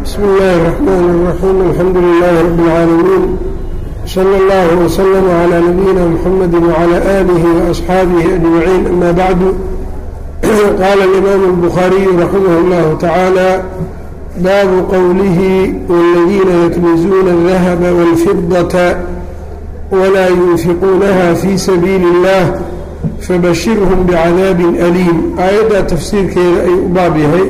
بسم الله الرحمن الرحيم الحمد لله رب العالمين صلى الله وسلم على نبينا محمد وعلى آله وأصحابه أجمعين أما بعد قال الإمام البخاري رحمه الله تعالى باب قوله والذين يكنزون الذهب والفضة ولا ينفقونها في سبيل الله فبشرهم بعذاب أليم آيada تفsيirkeeda ay u baab yahay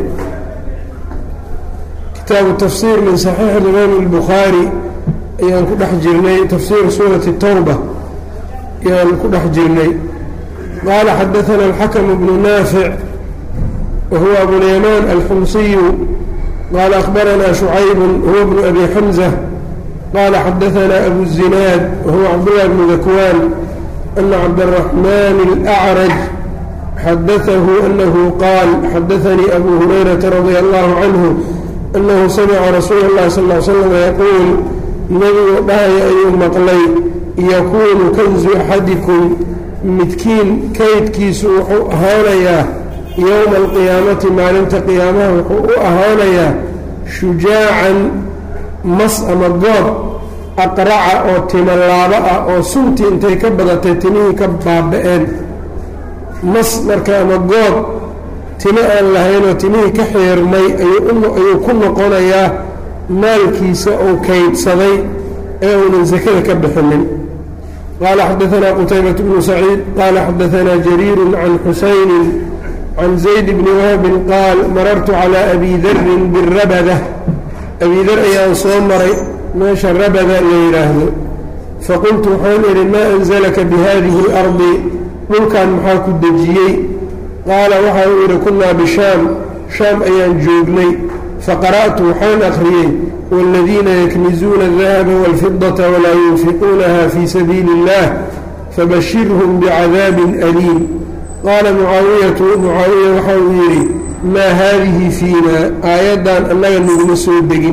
kitaabu تfsير min صaحيiح الإmام البخاarي ayaan ku dhex jirnay تfsير sوraة التوبة ayaan ku dhex jirnay qال xdثna الحكم بن نافع وهو أبواليمان الحمصي qال أخبرنا شعيب هو بن أبي حمزة qال xdثna أبو الزناad وهو cبدالله بن ذكوان أن cبدالرحمن الأعرج xdثه أنه qاal xdثnي أbو هريرة رضي الله عنه أنه سمع رsuuل الlahi صلى اه سلم يquuل nebigu dhahaya ayuu maqlay yakunu kanزu أxadiكم midkiin kaydkiisu wuxuu ahaanayaa yowma alqiyaamati maalinta qiyaamaha wuxuu u ahaanayaa shujaacan mas ama goob aqraca oo timolaabo ah oo suntii intay ka badatay timihii ka baaba-een mas marka ama goob timo aan lahaynoo timihii ka xiirmay ayuu ku noqonayaa maalkiisa uu kaydsaday ee uunan sakada ka bixinin qaala xadaanaa qutaybat bnu saciid qaala xadaanaa jariiru can xusaynin can zayd bni wahbin qaal marartu calaa abi darin birabada abi dar ayaan soo maray meesha rabada la yidhaahdo faqultu waxaan idhi maa anzalaka bihadihi اlardi dhulkan maxaa ku dejiyey qaala waxa uu yidhi kunnaa bishaam shaam ayaan joognay faqara'tu waxaan akhriyey wاladiina yaknizuuna الdahaba wاlfidaةa walaa yunfiquunaha fii sabiili اllah fabashirhum bicadaabin aliim qaala mucaawiyatu mucaawiya waxa uu yidhi maa haadihi fiina aayaddan annaga naguma soo degin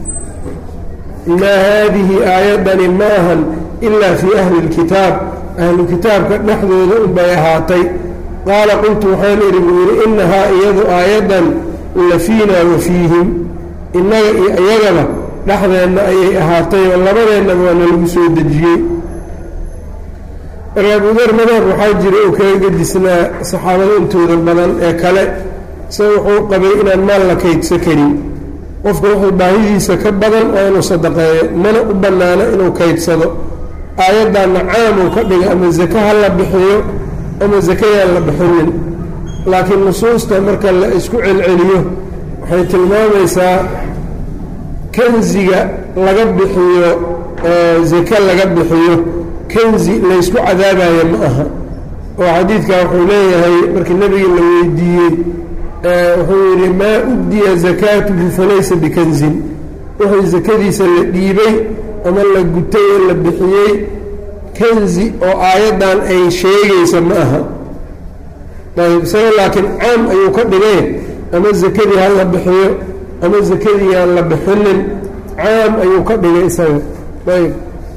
maa haadihi aayaddani ma ahan ilaa fii ahli اlkitaab ahlu kitaabka dhexdooda unbay ahaatay qaala qultu waxaan idhi buu yidhi innahaa iyadu aayaddan la fiinaa wa fiihim innaga iyo iyagaba dhexdeenna ayay ahaatay oo labadeennaba waa nalagu soo dejiyey marka abudar madhab waxaa jira oo kaga gedisnaa saxaabada intooda badan ee kale se wuxuu qabay inaan maal la kaydsa karin qofka wuxuu baahidiisa ka badan oo inuu sadaqeeyo mana u bannaano inuu kaydsado aayaddanna caamuu ka dhiga ama zake ha la bixiyo ama zakayaan la bixinin laakiin nusuusta marka la isku celceliyo waxay tilmaamaysaa kanziga laga bixiyo zake laga bixiyo kanzi laysku cadaabayo ma aha oo xadiidka wuxuu leeyahay markii nebiga la weydiiyey wuxuu yidhi maa uddiya zakaatuhu falaysa bikanzin wixii sakadiisa la dhiibay ama la gutay ee la bixiyey kanzi oo aayaddan ay sheegaysa ma aha ayb isaga laakiin caam ayuu ka dhigay ama zakadii ha la bixiyo ama zakadii aan la bixinin caam ayuu ka dhigay isaga ayb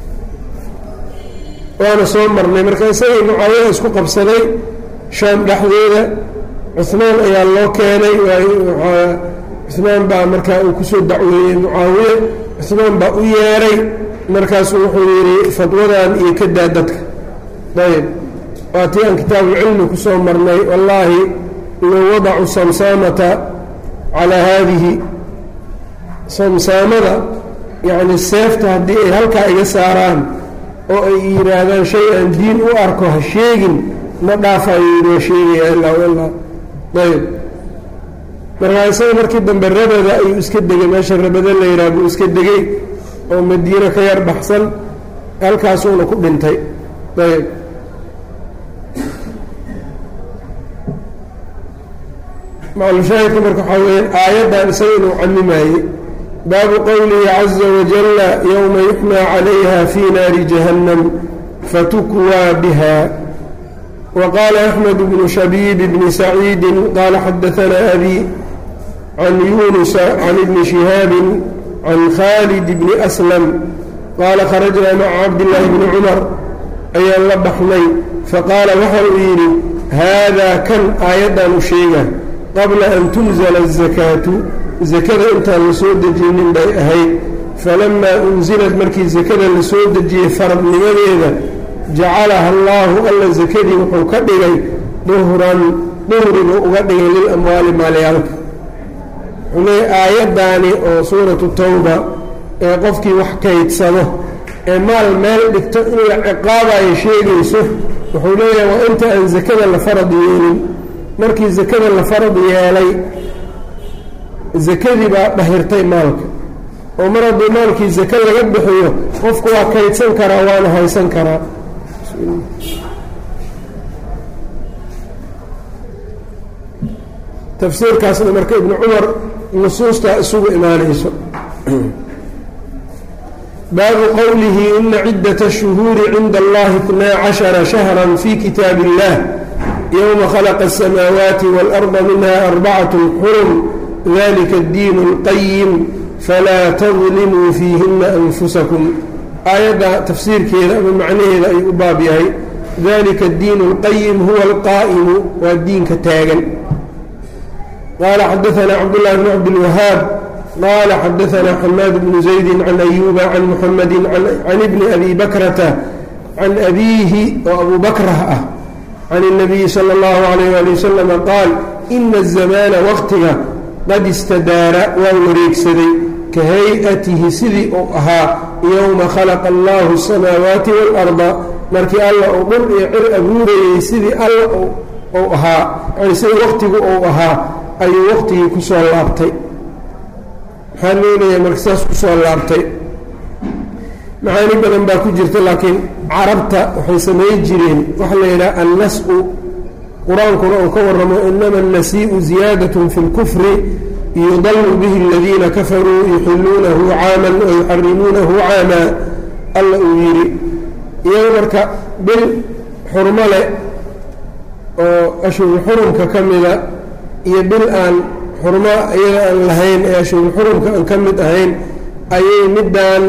waana soo marnay marka isagii mucaawiya isku qabsaday shaam dhexdeeda cuhmaan ayaa loo keenay cuhmaan baa markaa uu kusoo dacweeyey mucaawiye cuhmaan baa u yeeray markaasuu wuxuu yidhi fadwadan iyo ka daa dadka ayb waa tii aan kitaabuulcilmi ku soo marnay wallaahi low wadacu samsaamata calaa haadihi samsaamada yacni seefta haddii ay halkaa iga saaraan oo ay yidhaahdaan shay aan diin u arko ha sheegin ma dhaafayo yidhi waa sheegaya ilaa ilaa ayb markaa isaga markii dambe rabada ayuu iska degay meesha rabada la yidhaha buu iska degay oo madiino ka yar baxsan halkaasuuna ku dhintay ayb maclushaahidka marka waxaa weya aayaddan isaga inuu camimaayey baabu qowlihi caza wajalla yowma yuxmaa calayha fii naari jahannam fatukwaa biha wa qaala axmed bnu shabiib bni saciidi qaala xadaanaa abi can yunusa can ibni shihaabin can khaalid bni aslam qaala kharajnaa maca cabdillaahi bni cumar ayaan la baxnay faqaala waxa uu yidhi haadaa kan aayaddan u sheega qabla an tunzala azakaatu sakada intaan la soo dejinin bay ahayd falamaa unsilad markii sakada la soo dejiyey faradnimadeeda jacalaha allaahu alla sakadii wuxuu ka dhigay duhran duhrigu uga dhigay lilamwaali maalyaalka wuxuu leeyay aayaddaani oo suuratu tawba ee qofkii wax kaydsado ee maal meel dhigto in la ciqaabayo sheegayso wuxuu leeyahay waa inta aan sakada la farad yeelin markii sakada la farad yeelay sakadii baa dhahirtay maalka oo mar haddii maalkii sake laga bixiyo qofku waa kaydsan karaa waana haysan karaa tafsiirkaasna marka ibnu cumar nusuustaa isugu imaanayso baabu qowlihi ina cidaة الshuhuuri cinda allahi اtnaa caشhara shahra fi kitaab اllah ywma khalaqa الsamaawaati wاlأrضa minha arbacaة xurum dalika اddiin اlqayim falaa tadlimuu fiihina anfusakum aayadda tafsiirkeeda ama macnaheeda ayuu u baab yahay dalika اddiin اlqayim huwa اlqaa'imu waa diinka taagan qaala xadaثna cabdالlahi bn cabdilwahaab qaala xadaثna xamaad bnu زaydi can ayuba can muxamadi can ibni abi bakrata can abiihi oo abu bakrah ah can الnabiyi salى اllahu عalayh ali wasalam qaal ina الzamaana waqtiga qad istadaara waa wareegsaday ka hay-atihi sidii uu ahaa yowma khalaqa allahu الsamaawaati wاlأrda markii alla uu dhul iyo cir abuurayey sidii alla uu ahaa yani sidii waqtigu uu ahaa ayuu waqtigii ku soo laabtay maxaa loo leeyahay marka saas ku soo laabtay macaani badan baa ku jirta laakiin carabta waxay samayn jireen waxaa la yidhaha annas-u qur-aankuna uu ka warramo inama annasii'u ziyaadatun fi lkufri yudalu bihi aladiina kafaruu yuxiluunahu caaman wa yuxarimuunahu caamaa alla uu yidhi iyaga marka bil xurmo leh oo ashhurul xurumka ka mida iyo bil aan xurmo iyaga aan lahayn ee ashhurul xurumka aan ka mid ahayn ayay middaan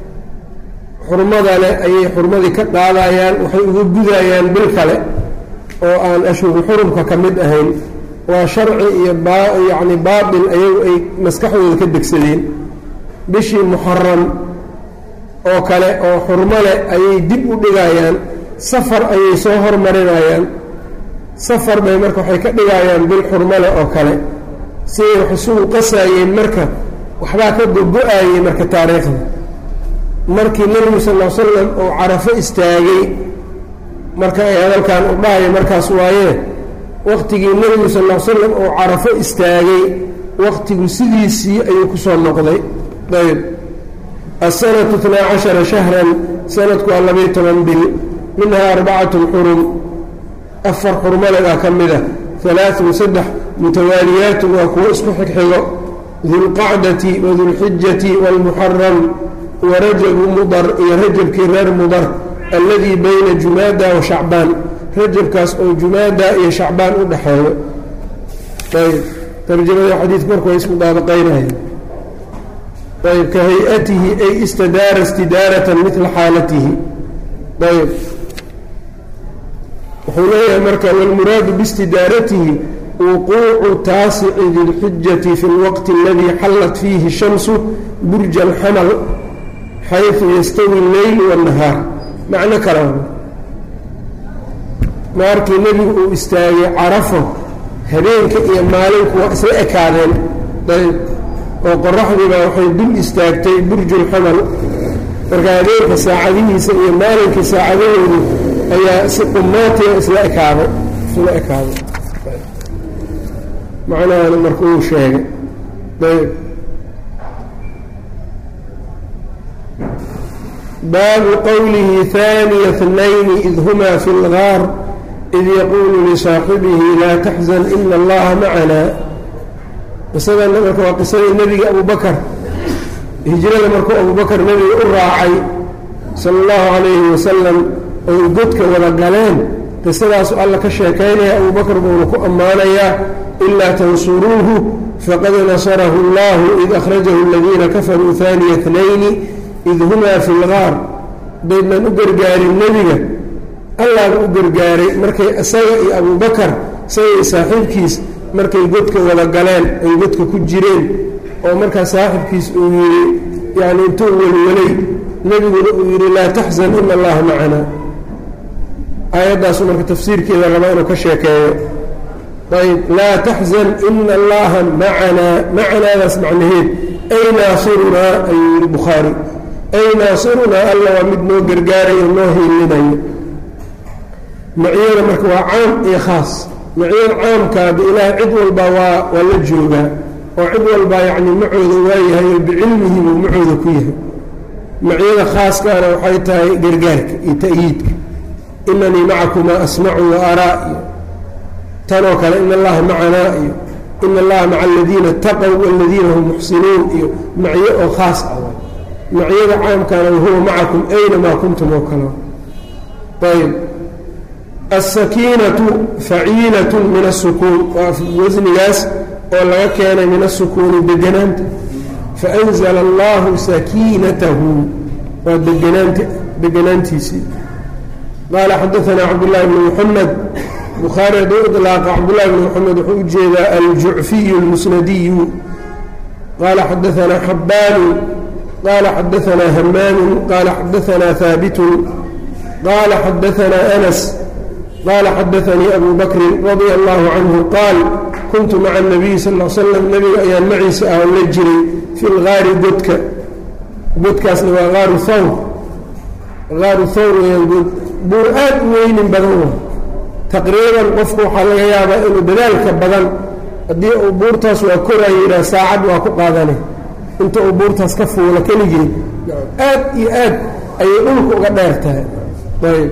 xurmada leh ayay xurmadii ka qaadayaan waxay uga gudayaan bil kale oo aan ashhurul xurumka ka mid ahayn waa sharci iyo yacni baatil ayagu ay maskaxdooda ka degsadeen bishii muxaram oo kale oo xurmo leh ayay dib u dhigayaan safar ayay soo hormarinayaan safar bay marka waxay ka dhigayaan bil xurmo leh oo kale siday wax isugu qasaayeen marka waxbaa ka gogo-ayey marka taariikhda markii nebigu sal l slam uu carafo istaagay marka ay hadalkan u dhahayo markaas waayee waqtigii nebigu sal l slam uu carafo istaagay waqtigu sidiisii ayuu ku soo noqday ayb asanatu itnaa cashara shahran sanadku waa labayo toban bil minhaa arbacatun xurum afar xurmaledaa ka mida alaaun saddex mutawaaliyaatun waa kuwo isku xigxigo dulqacdati wadulxijati wاlmuxaram warajabu mudar iyo rajabkii reer mudar alladii bayna jumaada wa shacbaan rajabkaas oo jumaada iyo shacbaan u dhexeeyo ayb tarjamada xadiidku marka way ismudaabaqaynaya ayb ka hay-atihi ay istadaara istidaaratan midla xaalatihi ayb wuxuu leeyahay marka wاlmuraadu biاstidaaratihi wuquucu taasici dilxijati fi اlwaqti اladii xallat fiihi shamsu burja alxamal xayثu yastawi اleyl wالnahaar macno kale markii nebigu uu istaagay carafo habeenka iyo maalinku waa isla ekaadeen ayb oo qoraxdiibaa waxay dul istaagtay burju اlxamal marka habeenka saacadihiisa iyo maalinkii saacadahoodu ayaa si qumaatiga isla ekaaday isla ekaaday macnahana marka uu sheegay ayb baabu qowlihi haaniya اثnayni id huma fi اlgaar id yaquulu lisaaxibihi laa taxzan ina allaha macana qisadana marka waa qisadii nebiga abu bakar hijrada markuu abu bakar nebiga u raacay sala اllahu calayhi wasalam oy godka wada galeen qisadaasu alla ka sheekaynaya abu bakar buuna ku ammaanayaa ilaa tansuruuhu faqad nasarahu اllahu id akhrajahu aladiina kafaruu haaniya اtnayni id humaa fi lgaar daydnan u gargaarin nebiga allaaba u gargaaray markay isaga iyo abubakar isaga iyo saaxiibkiis markay godka wada galeen ay godka ku jireen oo markaa saaxibkiis uu yidhi yani intuu welwelay nebiguna uu yidhi laa taxzan ina allaha macanaa aayaddaasu marka tafsiirkeeda raba inuu ka sheekeeyo ayb laa taxzan ina allaha macanaa macanaadaas macnaheed ay naasirunaa ayuu yihi bukhaari ay naasirunaa alla waa mid noo gargaarayo noo hiilinayo maciyada marka waa caam iyo khaas maciyada caamkaada ilaah cid walba waa waa la joogaa oo cid walbaa yacni macooda waayahay oo bicilmihi buu macooda ku yahay maciyada khaaskaana waxay tahay gargaarka iyo ta'yiidka inanii macakumaa asmacu wa araa iyo tanoo kale in allaha macanaa iyo in allaha maca aladiina ataqow waladiina hum muxsinuun iyo maciyo oo khaas ah maciyada caamkaana wahuwa macakum aynamaa kuntum oo kale ayb aلsakiinatu faciilaة min الsukuun waa wasnigaas oo laga keenay min الsukuuni deganaanta faأnzla اllahu sakiinatahu waa deganaant deganaantiisii qaala xadaثna cabdالlahi bn mxamed bukhaari hadduu iطlaaqa cabdالlahi bn mxamed wuxuu ujeedaa aljucfiy اlmusnadiyu qaala xadaثna xabaanu qaala xadaثna hamaanu qaala xadaثna haabitu qaala xadaثna أnas qala xadaanii abu bakrin radia allahu canhu qaal kuntu maca nabiyi sal l slam nebiga ayaan maciisa ah la jiray fi lgaari godka godkaasna waa aaru thawr aaru thawr weyaan buur aad u weynin badan wa taqriiban qofku waxaa laga yaabaa inuu dadaalka badan haddii uu buurtaas waa koraayo yidhaha saacad waa ku qaadane inta uu buurtaas ka fuulo keligeed aad iyo aad ayay dhulka uga dheer tahay ayb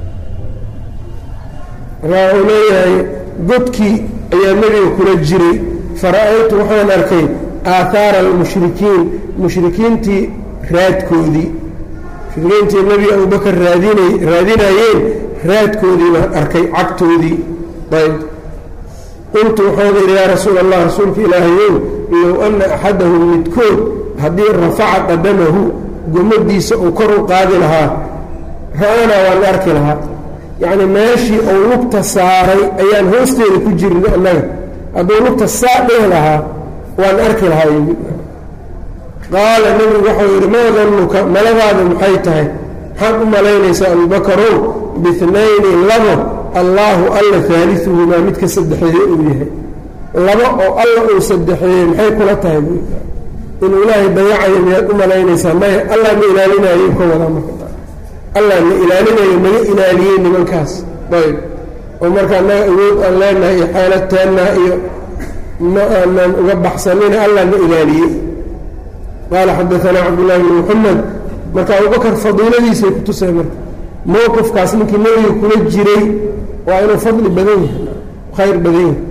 markaa uu leeyahay godkii ayaa nebiga kula jiray fara-aytu waxaan arkay aathaara almushrikiin mushrikiintii raadkoodii mushrikiintii nebiga abubakar raadina raadinayeen raadkoodii baan arkay cagtoodii ayb qultu waxaan idhi yaa rasuula allah rasuulka ilaahayow low anna axadahum midkood haddii rafaca qadamahu gomadiisa uu kor u qaadi lahaa ra-aanaa waan arki lahaa yacni meeshii uu lugta saaray ayaan hoosteeda ku jirna annaga hadduu lugta saa dheh lahaa waan arki lahaa qaala nebigu waxau yidhi maa dannuka maladaada maxay tahay maxaad u malaynaysaa abubakarow bihnayni labo allaahu alla haaliuhumaa midka saddexeeye uu yahay laba oo alla uu saddexeeyey maxay kula tahay inuu ilaahay dayacayo miyaad u malaynaysaa maya allah ma ilaalinayo ka wadaa marka allah na ilaalinayo naga ilaaliyey nimankaas ayb oo marka annaga awood aan leenahay iyo xeeladteennaa iyo ma aanan uga baxsanina allah na ilaaliyey qaala xadaanaa cabdullaahi bn muxamed marka abubakar fadiiladiisay ku tusay marka mowqifkaas ninkii nebiga kula jiray waa inuu fadli badan yahay khayr badan yahay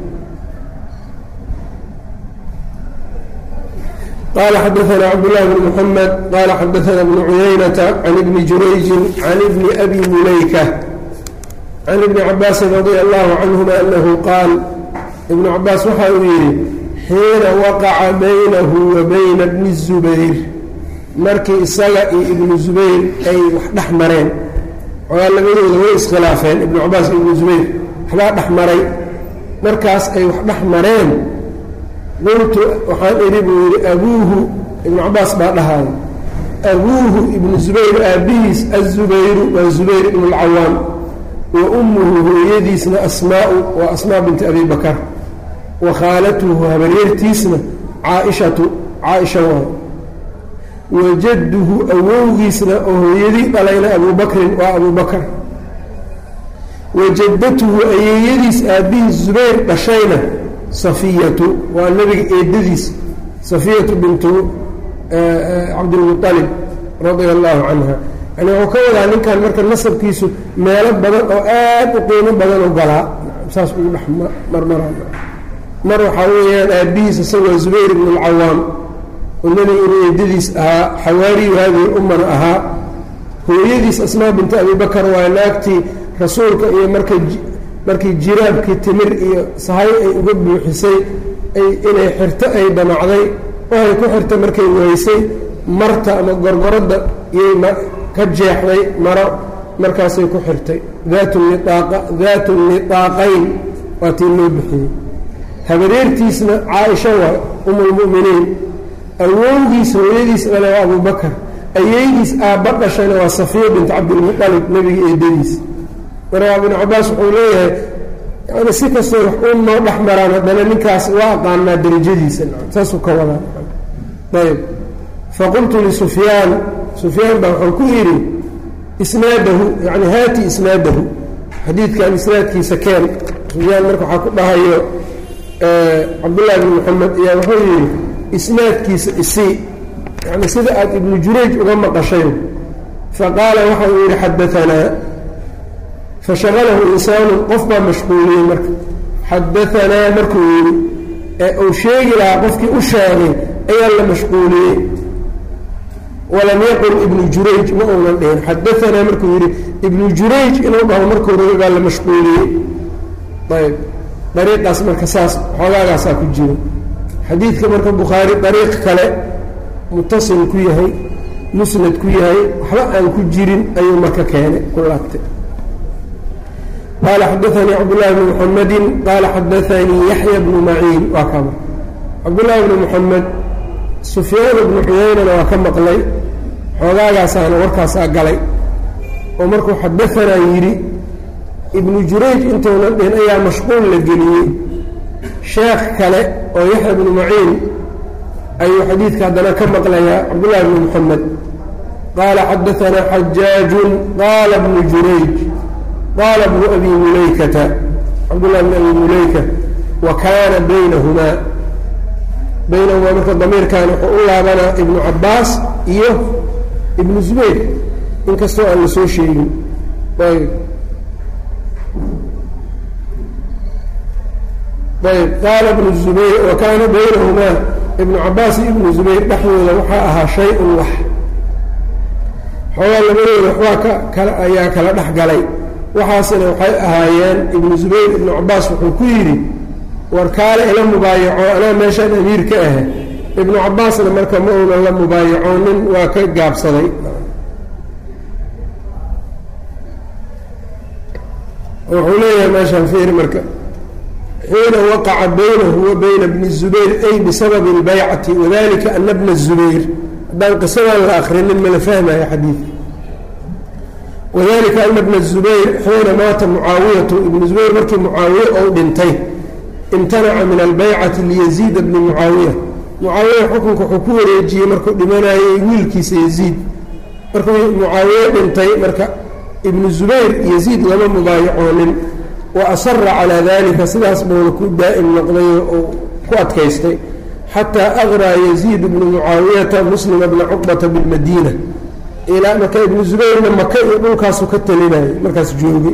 qال xdثna cبdاللh بن محمد qال xdثna بن عuyaynة عن بن jurayج عن بن أbي mulayكة عن بن cabاasi رضي الله عنهma أنه qاal iبن cabaas waxa uu yihi xiina waqaca baynahu wa bayna bni الزubayr markii isaga iyo ibnu zubayr ay wax dhex mareen ogaa labadooda way iskhilaafeen ibnu cabaas iyo ibnu zubayr waxbaa dhex maray markaas ay wax dhex mareen qultu waxaan idhi buu yidhi abuuhu ibnu cabaas baa dhahaayo abuuhu ibnu zubayr aabbihiis azubayru waa zubayr ibnu اlcawaam wa ummuhu hooyadiisna asmaau waa asmaa binti abi bakar wa khaalatuhu habaryartiisna caaishatu caaisha waay wa jadduhu awowgiisna oo hooyadii dhalayna abuu bakrin waa abuu bakar wa jaddatuhu ayeeyadiis aabbihiis zubayr dhashayna safiyatu waa nebiga eedadiis safiyatu bintu cabdilmualib radia allahu canha yani wuxuu ka wadaa ninkan marka nasabkiisu meelo badan oo aad u qiimo badan u galaa saas ugu dhex marmaraan mar waxaa weeyaan aabbihiis isagoo zubayr ibnu alcawaam oo nebiga inu eedadiis ahaa xawaariyu haadihi ummana ahaa hooyadiis asmaa bintu abi bakar waa naagtii rasuulka iyo marka markii jiraabkii timir iyo sahay ay uga buuxisay inay xirto ay damacday waxay ku xirta markay weysay marta ama gorgoradda iyay ka jeexday maro markaasay ku xirtay daatu niaaqa daatu niaaqayn waa tii loo bixiyey habareertiisna caaisha waa umulmu'miniin awowgiis hooyadiis dhale waa abubakar ayeydiis aabba dhashayna waa safiya bint cabdilmuqalib nebiga eedadiis marka ibnu cabaas wuxuu leeyahay yani si kastoo wax uun noo dhex maraan haddana ninkaas waa aqaanaa darajadiisa saasuu ka wadaa ayb faqultu lisufyaan sufyaan baa waxaan ku idhi isnaadahu yani haati isnaadahu xadiidkan isnaadkiisa keen sufyaan marka waxaa ku dhahayo cabdullahi bn moxamed ayaa wuxuu yidhi isnaadkiisa isii yani sida aad ibnu jurayj uga maqashay faqaala waxa uu yidhi xadaanaa fashagalahu insaanu qof baa mashquuliyey marka xadaanaa markuu yidhi ee uu sheegi lahaa qofkii u sheegay ayaa la mashquuliyey walam yaqul ibnu jurayj ma uunan dhihin xadaanaa markuu yidhi ibnu jurayj inuu dhaho markuu raba baa la mashquuliyey ayb dariiqaas marka saas xoogaagaasaa ku jiro xadiidka marka bukhaari dariiq kale mutasil ku yahay musnad ku yahay waxba aan ku jirin ayuu marka keenay ku laabtay qaala xadaanii cabdullahi bni muxamedin qaala xadaanii yaxya bnu maciin waa kama cabdullaahi bni muxamed sufyaan ibnu cuyeynana waa ka maqlay xoogaagaasaana warkaasaa galay oo markuu xadaanaa yidhi ibnu jurayj intuunan dhihin ayaa mashquul la geliyey sheekh kale oo yaxya bnu maciin ayuu xadiidka haddana ka maqlayaa cabdullahi bni muxamed qaala xadaanaa xajaajun qaala bnu jurayj qaala bnu abi mulaykata cabdullahi bni abi mulayka wa kaana baynahumaa baynahumaa marka damiirkan wuxuu u laabanaa ibnu cabaas iyo ibnu zubayr inkastoo aan la soo sheegin ayb ayb qaala ibnu zubayr wa kaana baynahumaa ibnu cabaas iyo ibnu zubayr dhexdooda waxaa ahaa shay-un wax xoogaa labadooda waxbaa ka kala ayaa kala dhex galay waxaasina waxay ahaayeen ibnu zubayr ibnu cabaas wuxuu ku yidhi war kaale ila mubaayaco anaa meeshaan amiir ka ahe ibnu cabaasna marka ma uunan la mubaayacoonin waa ka gaabsaday wuxuu leeyahay meeshaan fiir marka xiina waqaca baynahu wa bayna bni zubayr ay bisababi اlbaycati wadalika ana bna الzubayr haddaan qisadan la akrinin mala fahmaya xadiidka wadalika ana bna الzubayr xiina maata mucaawiyatu ibnu zubayr markii mucaawiye ou dhintay imtanaca min albaycati liyaziida bni mucaawiya mucaawiya xukunka wuxuu ku wareejiyey markuu dhimanayay wiilkiisa yaziid markuu mucaawiye dhintay marka ibnu zubayr yaziid lama mubaayacoonin wa asara calaa dalika sidaas buuna ku daa'im noqday oo ku adkaystay xataa aqraa yaziid bnu mucaawiyata muslima bna cuqbata bilmadiina ilaa marka ibnu zubayrna maka iyo dhulkaasu ka talinayay markaas joogay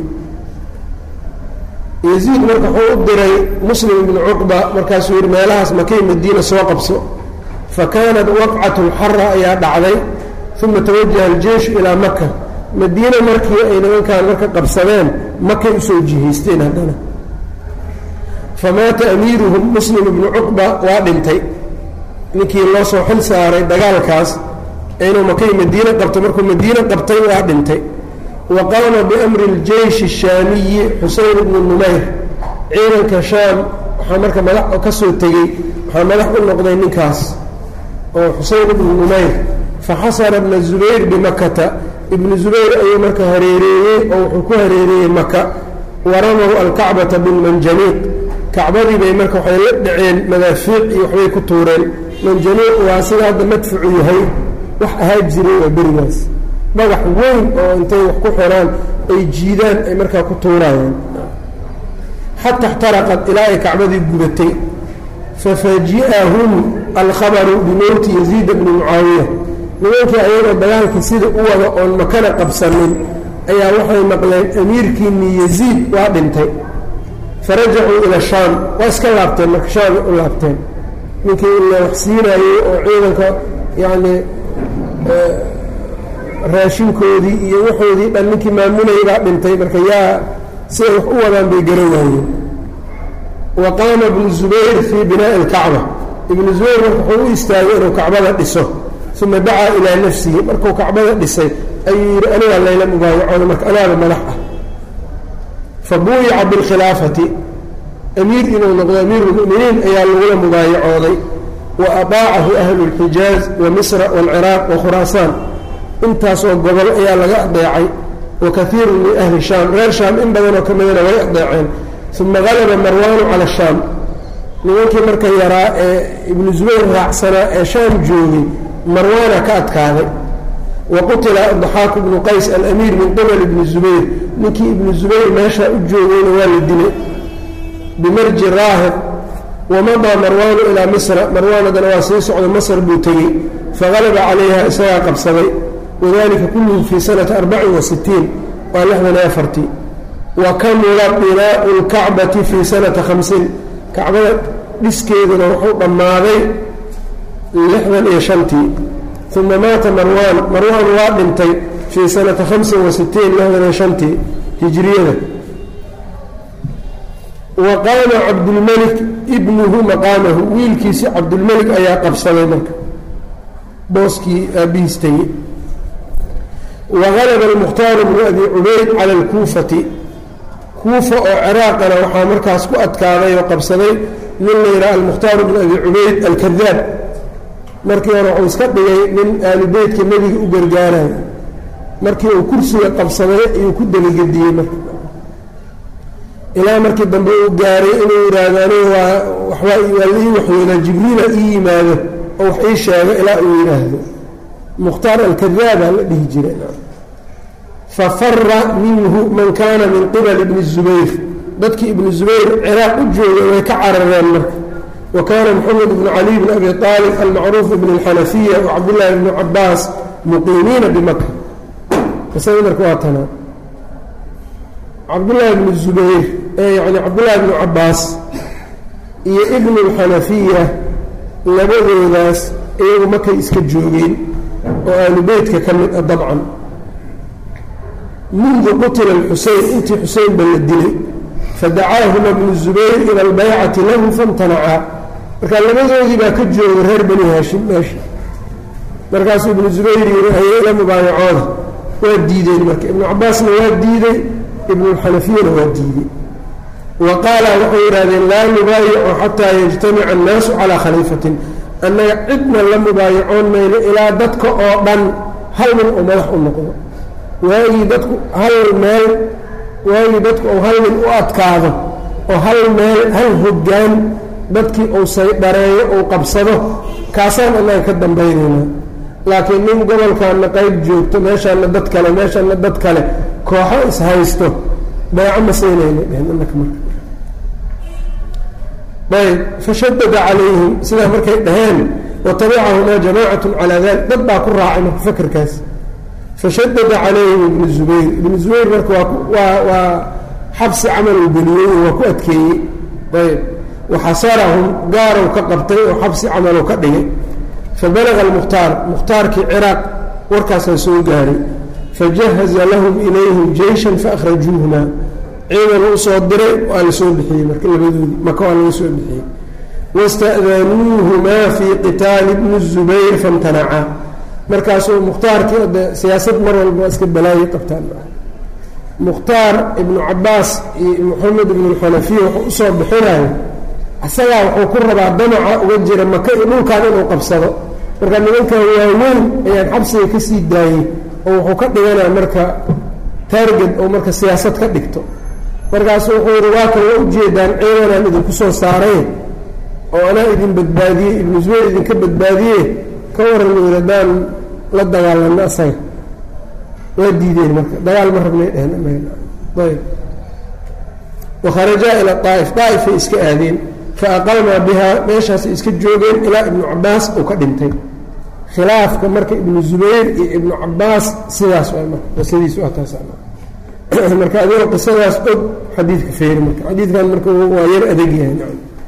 yaziid marka wuxuu u diray muslim ibnu cuqba markaasuu yihi meelahaas makay madiina soo qabso fa kaanat waqcatu lxara ayaa dhacday uma tawajaha aljeeshu ilaa maka madiina markii ay nimankaan marka qabsadeen makay usoo jihaysteen haddana famaata amiiruhum muslim ibnu cuqba waa dhintay ninkii loo soo xil saaray dagaalkaas inuu makay madiine qabto markuu madiine qabtay waa dhintay wa qaama biamri اljeyshi الshaamiyi xuseyn ibnu numayr ciidanka shaam waxaa marka madax ka soo tegey waxaa madax u noqday ninkaas oo xuseyn ibnu numayr faxasara bna zubayr bimakata ibnu zubayr ayuu marka hareereeyey oo wuxuu ku hareereeyey maka waramahu alkacbata bilmanjaniiq kacbadii bay marka waxay la dhaceen madaafiic iyo waxbay ku tuureen manjaniiq waa sida hadda madfucu yahay wax ahaa jiray waa berigaas dhagax weyn oo intay wax ku xiraan ay jiidaan ay markaa ku tuurayaan xata اxtaraqat ilaa ay kacbadii gubatay fafaji'ahum alkhabaru bimowti yaziid bni mucaawiya nimankii ayagoo dagaalkii sida u wada oon makana qabsanin ayaa waxay maqleen amiirkiini yaziid waa dhintay farajacuu ila shaam waa iska laabteen marka shaamay u laabteen ninkii la wax siinaayey oo ciidanka yacni raashinkoodii iyo waxoodii dhan ninkii maamulayay baa dhintay marka yaa siday wax u wadaan bay garan waayeen wa qaama ibnu zubayr fii binaa'i alkacba ibnu zubayr marka wuxuu u istaagay inuu kacbada dhiso uma dacaa ilaa nafsihi markuu kacbada dhisay ayuu yidhi anigaa layla mubaayacoona marka anaaba madax ah fa buuyica bilkhilaafati amiir inuu noqdo amiiru lmu'miniin ayaa lagula mubaayacooday wa adaacahu ahlu اlxijaaz wa misra wاlciraaq wa khuraasaan intaasoo gobol ayaa laga adeecay wa kaiiru min ahli shaam reer shaam in badanoo ka midana way adeeceen uma galaba marwaanu cala shaam nimankii marka yaraa ee ibnu zubayr raacsanaa ee shaam joogay marwaana ka adkaaday wa qutila daxaaku bnu qays alamiir min qibal ibni zubayr ninkii ibnu zubayr meeshaa u joogayna waa la dilay bimarji raahib wamadaa marwaanu ilaa misra marwaanadana waa sii socda masr buu tegey fagalaba calayha isagaa qabsaday wadalika kulluhu fii sanati arbacin wa sitiin waa lixdan iyo afartii wa kamula binaau lkacbati fii sanati khamsiin kacbada dhiskeeduna wuxuu dhammaaday lixdan iyo shantii uma maata marwaan marwaan waa dhintay fii sanati hamsin wa sitiin lixdan iyo shantii hijriyada wa qaama cabdulmelik ibnuhu maqaamahu wiilkiisi cabdulmelik ayaa qabsaday marka booskii aabihiis tegey wagalaba almukhtaaru bnu abi cubayd cala alkuufati kuufa oo ciraaqana waxaa markaas ku adkaaday oo qabsaday nin la yidhaha almukhtaaru bnu abi cubayd alkadaab markii hore wuxuu iska dhigay nin aalu beytka nebiga u gargaarayo markii uu kursiga qabsaday ayuu ku dabagediyey marka ilaa markii dambe uu gaaray inuu yidhaahdo anigu waa waxbaa waa la ii waxyoodaa jibriila ii yimaado oo wax ii sheego ilaa uu yidhaahdo mukhtaar alkadaaba la dhihi jiray fafara minhu man kaana min qibali ibni zubayr dadkii ibnu zubayr ciraaq u joogay way ka carareen marka wa kaana moxamed bnu cali bn abi aalib almacruuf bn اlxanafiya wacabdillaahi bnu cabaas muqiimiina bimaka qisada marka waa tanaa cabdullaahi bnu zubayr yani cabdullaahi bnu cabaas iyo ibnu اlxanafiya labadoodaas iyagu markay iska joogeen oo ahlu beytka ka mid ah dabcan mundu qutila xusein intii xusein ba la dilay fadacaahuma bnu zubayr ila albaycati lahu famtanacaa marka labadoodii baa ka joogay reer bani haashim meesha markaasuu ibnu zubayr yiri ayay ila mubaayacooda waa diideen marka ibnu cabaasna waa diiday ibnulxanafiyana waa diiday wa qaala waxay yidhahdeen laa nubaayicu xataa yajtamica annaasu calaa khaliifatin annaga cidna la mubaayacoon mayno ilaa dadka oo dhan hal nin oo madax u noqdo waagii dadku hal meel waagii dadku uu hal nin u adkaado oo hal meel hal hoggaan dadkii uu saydhareeyo uu qabsado kaasaan annaga ka dambaynaynaa laakiin nin gobolkaana qayb joogto meeshaana dad kale meeshaana dad kale kooxo ishaysto beeco ma siinayna dhehen innaka marka ayb fashadada calayhim sidaa markay dhaheen watabicahumaa jamaacatu calaa dalik dad baa ku raacay marka fakerkaas fashadada calayhim ibnu zubayr ibnu zubayr marka waa waa xabsi camal uu geliyey waa ku adkeeyey ayb waxasarahum gaarow ka qabtay oo xabsi camalu ka dhigay fabalaga almukhtaar mukhtaarkii ciraaq warkaasaa soo gaaray fajahaza lahum ilayhim jeyshan faahrajuuhuma ciidan u soo diray waa la soo bixiyey marka labadoodii maka waa laga soo bixiyey wasta'danuuhumaa fii qitaali bni zubayr famtanacaa markaasuu mukhtaarkii de siyaasad mar walba waa iska balaayi qabtaan mukhtaar ibnu cabaas iyo moxamed ibnu alxanafiya wuxuu usoo bixinayo isagaa wuxuu ku rabaa damaca uga jira maka iyo dhulkan inuu qabsado marka nimankan waaweyn ayaan xabsiga ka sii daayey oo wuxuu ka dhiganaa marka taarget oo marka siyaasad ka dhigto markaasu wuxuu yihi waa kan waa ujeedaan ciidanaan idinku soo saaray oo anaa idin badbaadiyey ibnu zubayr idinka badbaadiye ka waran uu yidhi haddaan la dagaalano asaga waa diideen marka dagaal ma rabnay dheheen ayb wakharajaa ila daa'if daa'ifay iska aadeen fa aqamaa bihaa meeshaasay iska joogeen ilaa ibnu cabaas uu ka dhintay khilaafka marka ibnu zubayr iyo ibnu cabaas sidaas waa marka qisadiis waa taas marka adigoo qisadaas og xadiidka feeri marka xadiidkan marka waa yar adag yahay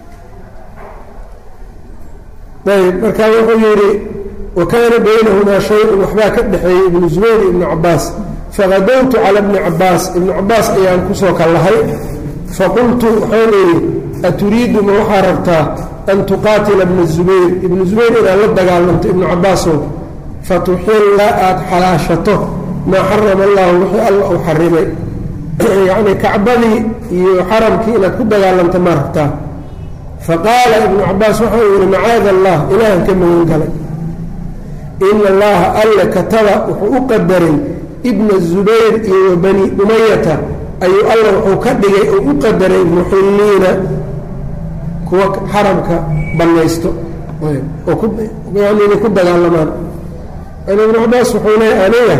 ayb marka wuxuu yidhi wa kaana baynahumaa shay-un waxbaa ka dhexeeyey ibnu zubayr iyo ibnu cabaas faqadowtu cala bni cabaas ibnu cabaas ayaan kusoo kallahay faqultu waxaan idhi aturiidu ma waxaa rabtaa an tuqaatila bna zubayr ibnu zubayr inaad la dagaalamto ibnu cabaasow fatuxilla aada xalaashato maa xarama allahu wixii alla uu xarimay yacnii kacbadii iyo xaramkii inaad ku dagaalamto ma rabtaa faqaala ibnu cabaas waxa uu yihi macaada allah ilaahan ka magan galay ina allaha alle kataba wuxuu u qadaray ibna zubayr iyo wa bani umayata ayuu alla wuxuu ka dhigay oo u qadaray muxilliina kuwa xaramka bannaysto oo yani inay ku dagaalamaan ibnu cabaas wuxuu leeya aniga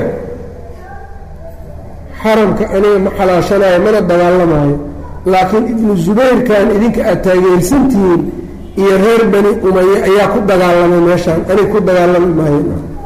xaramka aniga ma xalaashanayo mana dagaalamaayo laakiin ibnu zubayrkan idinka aad taageersantihiin iyo reer bani umaye ayaa ku dagaalamay meeshaan aniga ku dagaalami maayo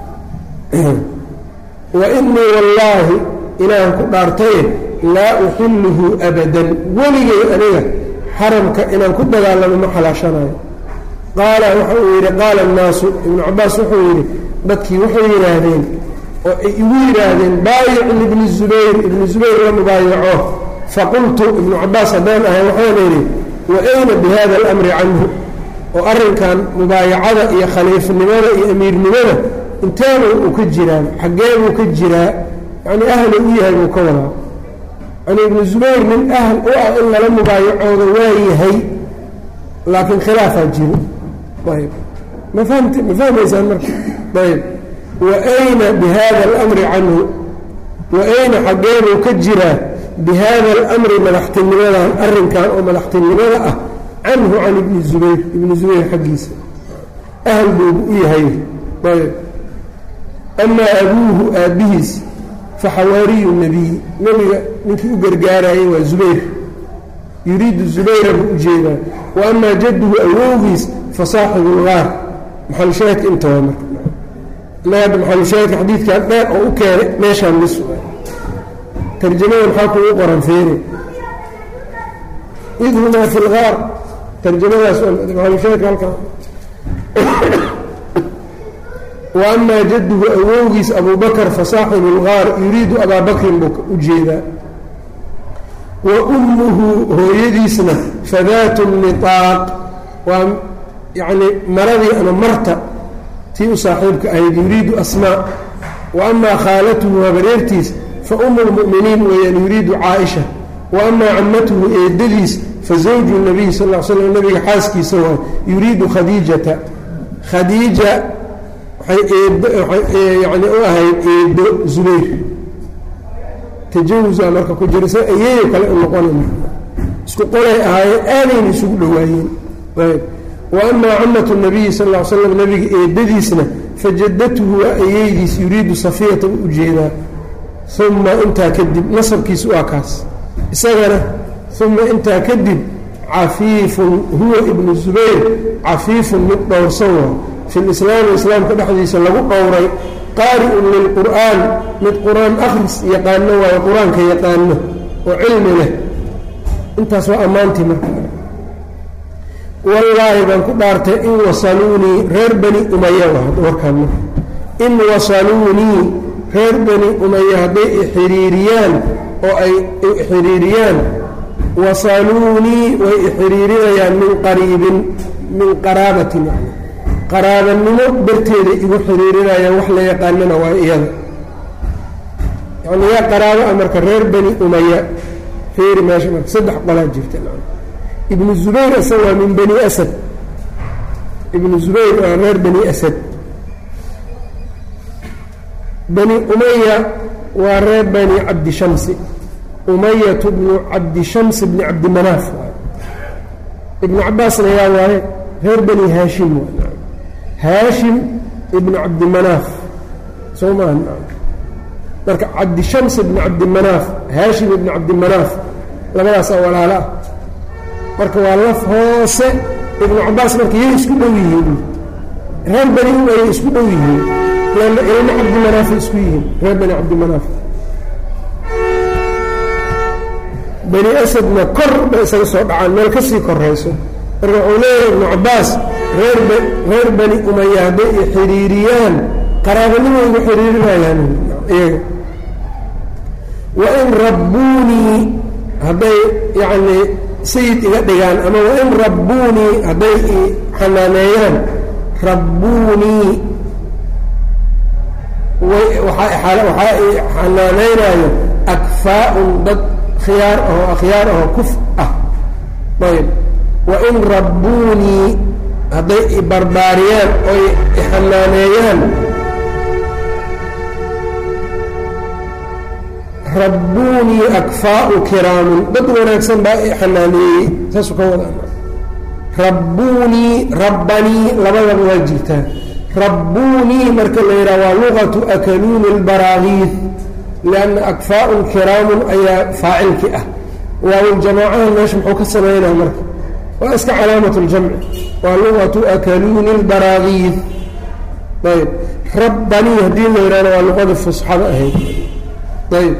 wa inii wallaahi ilaahan ku dhaartaye laa uxilluhu abadan weligay aniga xaramka inaan ku dagaalamo ma xalaashanayo qaala waxa uu yidhi qaala annaasu ibnu cabaas wuxuu yidhi dadkii waxay yidhaahdeen oo ay igu yidhaahdeen baayic libni zubayr ibni zubayr la mubaayaco faqultu ibnu cabaas haddaan ahay waxaan idhi wa ayna bi hada alamri canhu oo arrinkan mubaayacada iyo khaliifnimada iyo amiirnimada inteeba uu ka jiraan xaggee buu ka jiraa yacnii ahlu u yahay buu ka wadaa yani ibnu zubayr nin ahl u ah in lala mubaayacooda waa yahay laakiin khilaafaa jiro ayb ma famt ma fahmaysaan marka ayb wa ayna bi hada alamri canhu wa ayna xaggeebuu ka jiraa bi hada alamri madaxtinimadan arrinkan oo madaxtinimada ah canhu can ibni zubayr ibni zubayr xaggiisa ahl buubu u yahay ayb amaa abuuhu aabbihiis fa xawaariyu nebiy nebiga ninkii u gargaarayay waa zubayr yuriidu zubayra buu u jeedaa wa amaa jadduhu awowgiis fa saaxibu lgaar maxalushaahidka inta waa marka inaga maxalushaahidka xadiidkan dheer oo u keenay meeshaan mis tarjamada maxaa kugu qoran feere id humaa fi lgaar tarjamadaas maxalushaahidka halkaa wa amaa jadduhu awowgiis abuu bakr fa saaxibu lgaar yuriidu abaa bakrin buu u jeedaa wa ummuhu hooyadiisna fadaatu niaaq waa yacni maradii ama marta tii u saaxiibka ahayd yuriidu asmaa wa amaa khaalatuhu habareertiis fa umu lmu'miniin weeyaan yuriidu caaisha wa amaa cammatuhu eedadiis fa zawju nabiy sal l slam nabiga xaaskiisa waa yuriidu khadiijata khadiija waxay eed yani u ahayd eedo zubayr tajawusaa marka ku jira sa ayeeyo kale u noqonayna isku qolay ahaayeen aadayna isugu dhowaayeen ayb wa amaa camatu nabiyi sal l slam nabiga eedadiisna fajadatuhu waa ayeydiis yuriidu safiyata u ujeedaa uma intaa kadib nasabkiis waa kaas isagana uma intaa kadib cafiifun huwa ibnu zubayr cafiifun mid dhowrsan waa fi lislaami islaamka dhexdiisa lagu dhowray qaari'un lilqur'aan mid qur-aan akhris yaqaano waayo qur-aanka yaqaano oo cilmi leh intaas waa ammaantii marka wallaahi baan ku dhaartay in wasaluunii reer bani umaya warkaan marka in wasaluunii reer bani umaya hadday ixiriiriyaan oo ay ixiriiriyaan wasaluunii way ixiriirinayaan min qariibin min qaraabatin qaraabanimo darteeda igu xiriirinayaan wax la yaqaanana waa iyada yani yaa qaraabo a marka reer bani umaya feeri meesha marka saddex qolaa jirta ibnu zubayr asa waa min bani asad ibnu zubayr waa reer bani asad bani umaya waa reer bani cabdi shamsi umayatu bnu cabdi shams bni cabdimanaaf ibnu cabaasna yaa waaye reer bani haashim waa haashim ibnu cabdimanaaf soo maa marka cabdishams ibnu cabdimanaaf haashim ibnu cabdimanaaf labadaasaa walaalo ah marka waa laf hoose ibnu cabaas marka yay isku dhow yihiin reer bani umayay isku dhow yihiin lanna ilmo cabdimanaafay isku yihiin reer bani cabdimanaaf bani asadna kor bay isaga soo dhacaan meel ka sii korayso marka wuxuu leeyahay ibnu cabaas reer reer bani umaya hadday i xiriiriyaan qaraabanimo igu xiriirinayaan iyaga wain rabbuunii hadday yacnii sayid iga dhigaan ama wain rabbuunii hadday i xanaaneeyaan rabbuunii waxaa i xanaanaynayo akfaa-un dad khiyaar ahoo akhyaar ahoo kuf ah ayb wain rabbuunii hadday ibarbaariyaan oy ixanaaneeyaan rabbuunii akfaa'u kiraamun dad wanaagsan baa ixanaaneeyey saasuu ka wada rabbuunii rabbanii labadaba waa jirtaa rabbuunii marka la yidhaha waa luqatu akaluuni اlbaraagiid lianna akfaa'un kiraamun ayaa faacilki ah waawljamaacaha meesha muxuu ka samaynaa marka waa iska calaamat اljamci waa luqatu akaluuni اlbaraagiid ayb rabbanii haddii la yidhahna waa luqadii fusxada ahayd ayb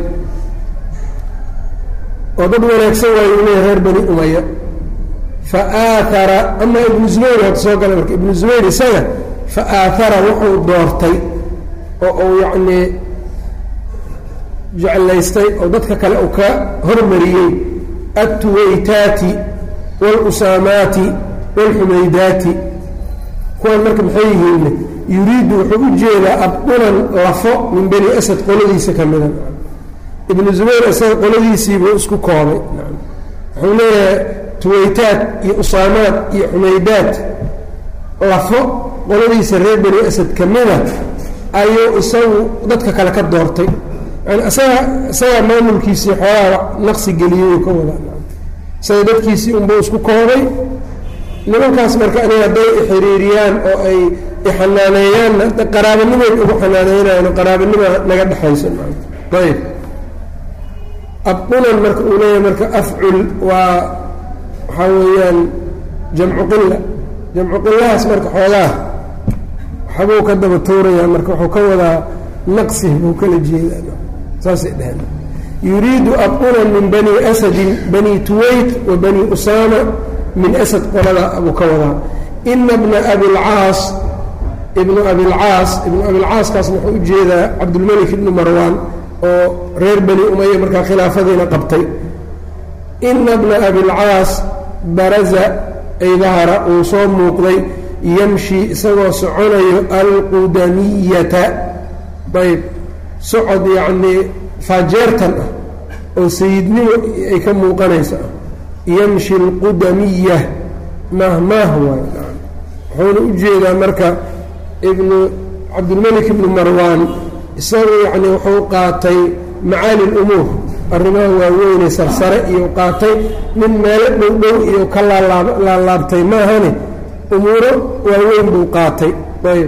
oo dad wanaagsan waayu leeya reer bani umaya faaaara ama ibnu zubayr hada soo gala marka ibnu zubayr isaga faaaara wuxuu doortay oo uu yacnii jeclaystay oo dadka kale uu ka hormariyey altuwaytaati waاlusaamaati wاlxumaydaati kuwan marka maxay yihiinne yuriidu wuxuu u jeedaa abdulan lafo min bani asad qoladiisa ka mida ibnu zubayr isaga qoladiisiibuu isku koobay wuxuu leeyahay tuwaytaad iyo usaamaad iyo xumaydaad lafo qoladiisa reer bani asad ka mida ayuu isagu dadka kale ka doortay yani isaga isagaa maamulkiisii xoolaha naqsi geliyey ka wada isaga dadkiisii unbuu isku koobay nimankaas marka aniga hadday ixiriiriyaan oo ay ixanaaneeyaanna qaraabanimayd ugu xanaaneynayaan qaraabanima naga dhexayso ayb abdulan marka uu leeyahay marka afcul waa waxaa weeyaan jamcu qila jamcu qilahaas marka xoogaa waxbuu ka daba tuurayaa marka wuxuu ka wadaa naqsi buu kala jeedaa saasay dheheen yuriidu abdulan min bani asadin bani tuwayt wa bani usaama min asad qolada buu ka wadaa ina bna abilcaas ibnu abilcaas ibnu abilcaaskaasna wuxuu u jeedaa cabdulmelik ibnu marwaan oo reer bani umaya markaa khilaafadiina qabtay ina bna abilcaas baraza ay dahara uu soo muuqday yamshi isagoo soconayo alqudamiyata ayb socod yacnii faajeertan ah oo sayidnimo ay ka muuqanaysa ah yamshi alqudamiya mahmaah waay wuxuuna u jeedaa marka ibnu cabdilmelik ibnu marwaan isagu yacni wuxuu qaatay macaali lumuur arrimaha waaweyne sarsare iyo qaatay nin meelo dhow dhow iyo ka laalaab laalaabtay maahane umuuro waaweyn buu qaatay ayb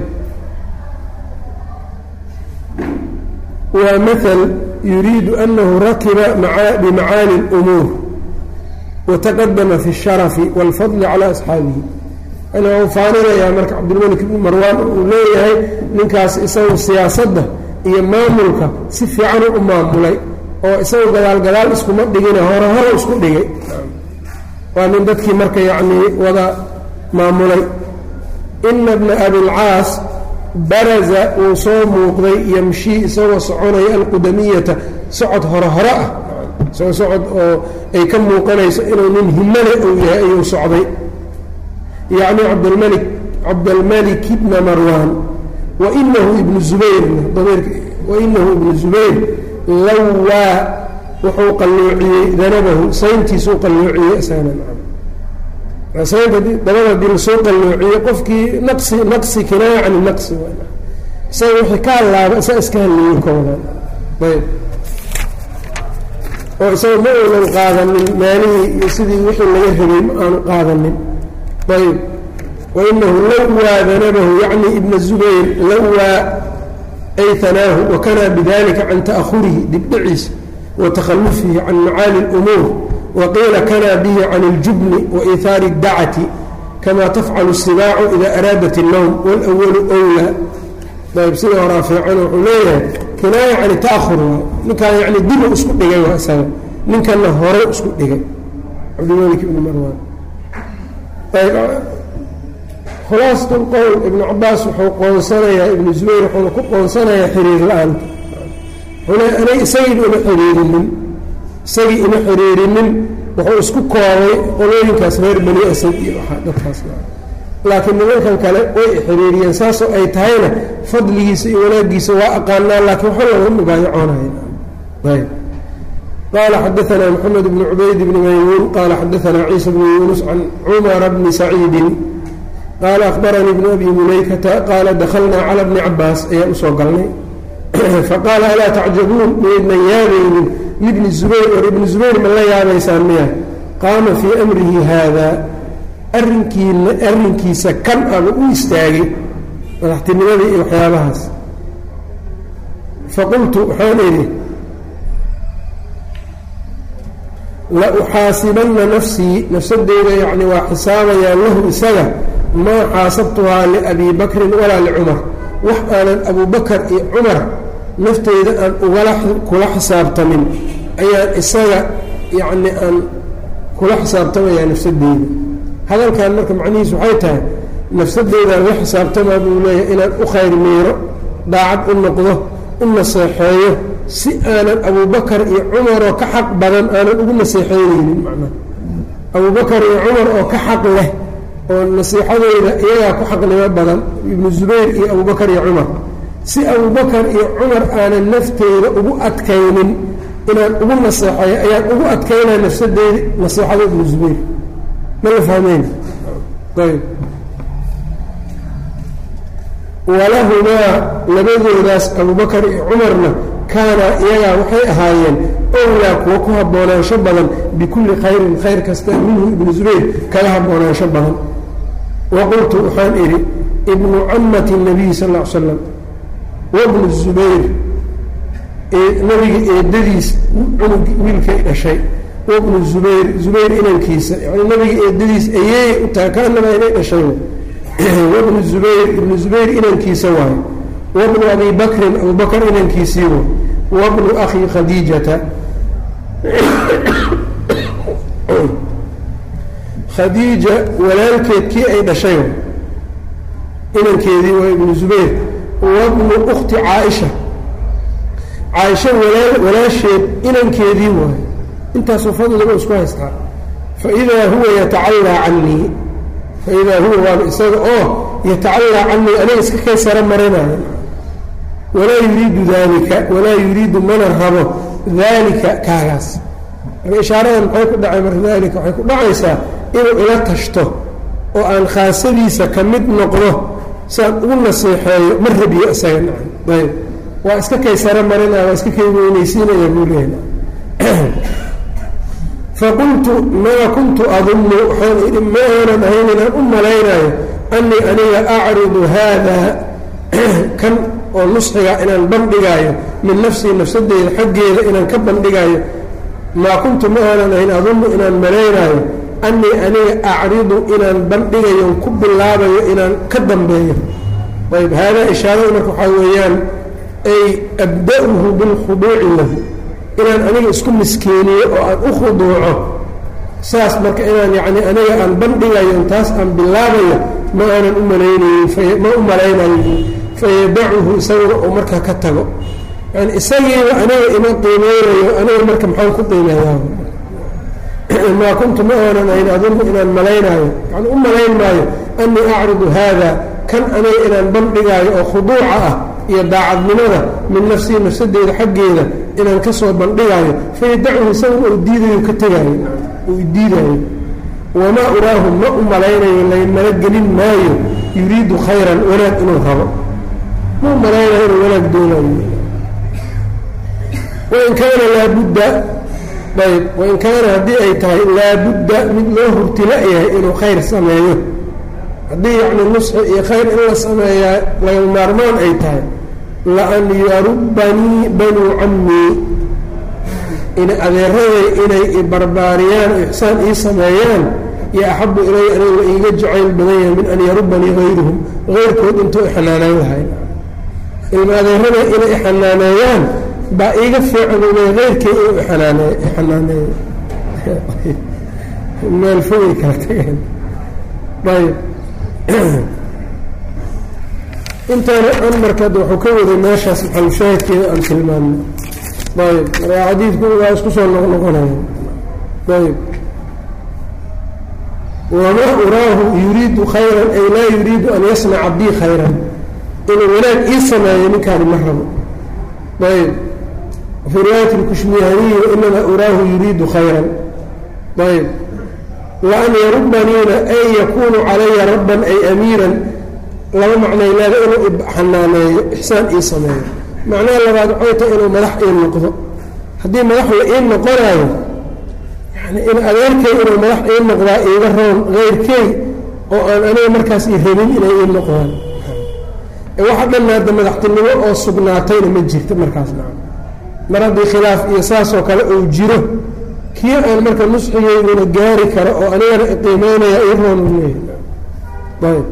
waa maal yuriidu anahu rakiba bimacaali اlumuur wataqadama fi اsharafi wاlfadli calى asxaabihi yani wau faaninayaa marka cabdilmalik ibnu marwaan uu leeyahay ninkaas isagu siyaasadda iyo maamulka si fiican u maamulay oo isagu gadaal gadaal iskuma dhigine hore hore isku dhigay waa nin dadkii marka yacnii wada maamulay ina bna abilcaas baraza uu soo muuqday yamshii isagoo soconaya alqudamiyata socod hore hore ah isagoo socod oo ay ka muuqanayso inuu nin himale uu yahay ayuu socday yacni cabdlmalik cabdalmalik ibna marwaan wainahu ibnu zubayrna dameerka wainahu ibnu zubayr lawaa wuxuu qalloociyey danabahu sayntiisuu qalloociyey isagana saynta dabada hadii lasoo qalloociyo qofkii naqsi naqsi kinaaya cani naqsi isaga wixii ka hallaaba isaa iska halleeyin ka wadaan ayb oo isaga ma uunan qaadanin maalihii iyo sidii wixii laga rabay ma aanu qaadanin ayb wainahu lawaa danabahu yacni ibna zubayr lawaa ay hanaahu wakanaa bidalika can ta'ahurihi dibdhiciisa wa takhalufihi can macaali اlumuur waqiila kanaa bihi can اljubni waihaari اdacati kama tafcalu الsibaacu ida araadat الnowm wاlأwalu wlaa ayb sida horaa fiican wuxuu leeyahay kinaaya can ta'ahur waay ninkaan yani dibu isku dhigay waa isaga ninkanna hore isku dhigay cabdimalik ibni marwaan khulaasat lqowl ibnu cabaas wuxuu qoonsanayaa ibnu zubayr wuxuuna ku qoonsanayaa xiriir la-aanta wuxuu anay isagii uma xiriirinin isagii uma xiriirinin wuxuu isku koobay qolooyinkaas reer bani asad iyo waaa dadkaas laakiin nimankan kale way xiriiriyeen saasoo ay tahayna fadligiisa iyo wanaagiisa waa aqaanaa laakiin waxa laga mubaayacoonaya ayb qala xadaثna mxamed bn cubayd bn maymuun qala xadaثna ciisa bn yunus can cumara bni saciidi qaala akhbaranii bnu abi mulaykata qaala daklna calى bni cabaas ayaan usoo galnay faqaala alaa tacjabuun maydnan yaabaynin libni zubayr war ibni zubayr ma la yaabaysaan miya qaama fii amrihi haada arrinkiina arrinkiisa kan aba u istaagay madaxtinimadii iyo waxyaabahaas faqultu waxaan idhi la uxaasibanna nafsii nafsadeyda yacni waa xisaabayaa lahu isaga maa xaasabtuhaa liabii bakrin walaa licumar wax aanan abubakar iyo cumar nafteyda aan ugala kula xisaabtamin ayaan isaga yacni aan kula xisaabtamayaa nafsadeyda hadalkan marka macnihiisu waxay tahay nafsadeydaan la xisaabtamaa buu leeyahay inaan u khayr miiro daacad u noqdo u naseexeeyo si aanan abubakar iyo cumaroo ka xaq badan aanan ugu naseexeyneynin macnaha abubakar iyo cumar oo ka xaq leh oo nasiixadeyda iyagaa ku xaqnimo badan ibnu zubayr iyo abubakar iyo cumar si abubakar iyo cumar aanan nafteyda ugu adkaynin inaan ugu naseexeeyo ayaan ugu adkaynaa nafsadeyda naseexada ibnu zubayr ma la fahmeyn ayb walahumaa labadoodaas abubakar iyo cumarna kaana iyagaa waxay ahaayeen owlaa kuwa ku haboonaansho badan bikulli khayrin khayr kasta minhu ibnu zubayr kaga haboonaansho badan wa qultu waxaan idhi ibnu camati nabiyi sal l slam wabnu zubayr nabiga eedadiis cunug wiilkay dhashay wabnu zubayr zubayr inankiisa yani nabiga eedadiis ayeey u tahay kaanaba inay dhashay wabnu zubayr ibnu zubayr inankiisa waayo wabnu abi bakrin abubakr inankiisii way wabnu akhi khadiijata khadiija walaalkeed kii ay dhashay inankeedii waa ibnu zubayr wabnu ukti caaisha caaisha walaasheed inankeedii waayo intaasoo fadliga isku haystaa faidaa huwa yatacallaa canii faidaa huwa waaba isaga oo yatacallaa canii aniga iska kay sara marinayo walaa yuriidu dalika walaa yuriidu mana rabo daalika kaagaas marka ishaaradan maxay ku dhacay marka daalika waxay ku dhacaysaa inuu ila tashto oo aan khaasadiisa ka mid noqdo siaan ugu naseexeeyo ma rabiyo isaga nacan ayb waa iska kay sara marinaya waa iska kay weynaysiinaya buu leeyahay faqultu maa kuntu adunnu waxaan idhi ma aanan ahayn inaan u malaynayo annii aniga acridu haada kan oo nusxiga inaan bandhigaayo min nafsii nafsadeyda xaggeeda inaan ka bandhigaayo maa kuntu ma aanan ahayn adunnu inaan malaynaayo annii aniga acridu inaan bandhigayo ku bilaabayo inaan ka dambeeyo ayb haadaa ishaarada marka waxaa weeyaan ay abda-uhu bilkhuduuci lahu inaan aniga isku miskiiniyo oo aan u khuduuco saas marka inaan yacni aniga aan bandhigayo taas aan bilaabayo ma aanan u malaynaynin ma u malaynayo fayadacuhu isaguna uu markaa ka tago yani isagiiba aniga ima qiimeynayo aniga marka maxaan ku qiimeeyaa maa kuntu ma aanan ayn adunnu inaan malaynaayo yani u malayn maayo annii acridu haada kan aniga inaan bandhigaayo oo khuduuca ah iyo daacadnimada min nafsii nafsadeyda xaggeeda inaan ka soo bandhigaayo fayadacuhu isaguna uu diidayo ka tegaayo uu diidaayo wamaa uraahu ma u malaynayo laymala gelin maayo yuriidu khayran wanaag inuu rabo ma u malaynayo inuu wanaag doonayo wain kaana laabudda ayb wain kaana haddii ay tahay laabudda mid loo hurtila yahay inuu khayr sameeyo haddii yacni nusxi iyo khayr in la sameeyaa laga maarmaan ay tahay laan yarubanii banuu cammii in adeeraday inay ibarbaariyaan o ixsaan ii sameeyaan yo axabu ilaya aniga la iiga jacayl badan yahay min an yarubanii hayruhum hayrkood intuu ixanaaneyn lahay ilma adeerada inay ixanaaneeyaan baa iiga fiican ule heyrkay inuu ianaaneey ixanaaneeyo meel fogay kala tageen ayb intaana an markaad wuxuu ka waday meeshaas maxalushaahidkeeda aan tilmaano ayb markaa xadiidku waa isku soo noqnoqonaya ayb wamaa uraahu yuriidu khayran ay laa yuriidu an yasnaca bii khayran inuu wanaag ii sameeyo ninkaani ma rabo ayb fii riwaayati lkushmihaniyi wainamaa uraahu yuriidu khayran ayb waan yarubaniina ay yakuunu calaya rabban ay amiiran laba macnay leeda inuu xanaaneeyo ixsaan ii sameeyo macnaha labaad waxay tahay inuu madax ii noqdo haddii madax la ii noqonaayo yani in adeerkay inuu madax ii noqdaa iiga roon keyrkey oo aan aniga markaas i rabin inay ii noqdaan waxa dhan hadda madaxtinimo oo sugnaatayna ma jirta markaas naca mar haddii khilaaf iyo saasoo kale uu jiro kii aan marka nusxigeyduna gaari karo oo anigana iqiimeynaya ii roon u leeyahay ayb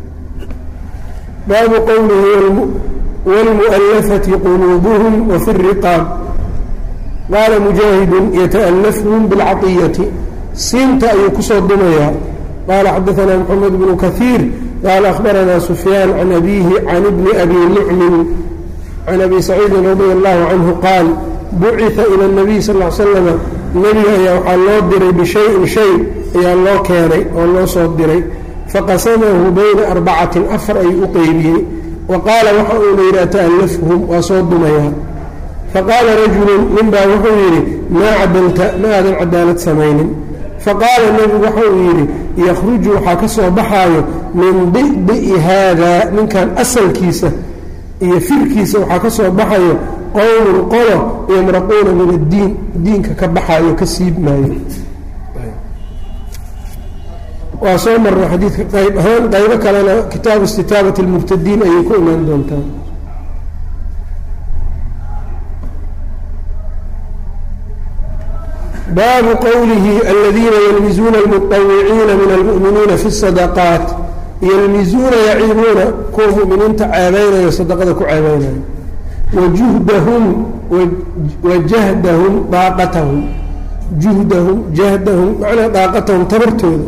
baabu qowlihi wاlmuؤalafati quluubuhum wafi الriqaab qaala mujaahidun yataأlafhum biاlcaطiyati siinta ayuu kusoo dumayaa qaala xadaثna mxamed bnu kahiir qaala akhbarana sufyaan can abihi can bni abi nucmin can abi saciidin radi allahu canhu qaal buciثa ilى الnabiy sal ا slama nebiga ayaa waxaa loo diray bishayin shay ayaa loo keenay oo loo soo diray faqasamahu bayna arbacatin afar ayuu u qeybiyey wa qaala waxa uuna yidhi ata'allafhum waa soo dumayaa faqaala rajulun ninbaa wuxuu yidhi maa cadalta ma aadan cadaalad samaynin faqaala nebigu waxa uu yidhi yakhruju waxaa ka soo baxaayo min di'di'i haadaa ninkan asalkiisa iyo firkiisa waxaa ka soo baxayo qowmun qolo yamraquuna min addiin diinka ka baxaayo ka siibmaayo waa soo marnay xadiidka qayb ahaan qaybo kalena kitaabu istitaabati اlmubtadiin ayay ku imaan doontaa baabu qowlihi aladiina yalmizuuna اlmuطawiciina min almu'miniina fi الsadaqaat yalmizuuna yaciibuuna kuwa mu'miniinta ceebaynayo sadaqada ku ceebaynayo wajuhdahum wajahdahum daaqatahum juhdahum jahdahum macnaa daaqatahum tabartooda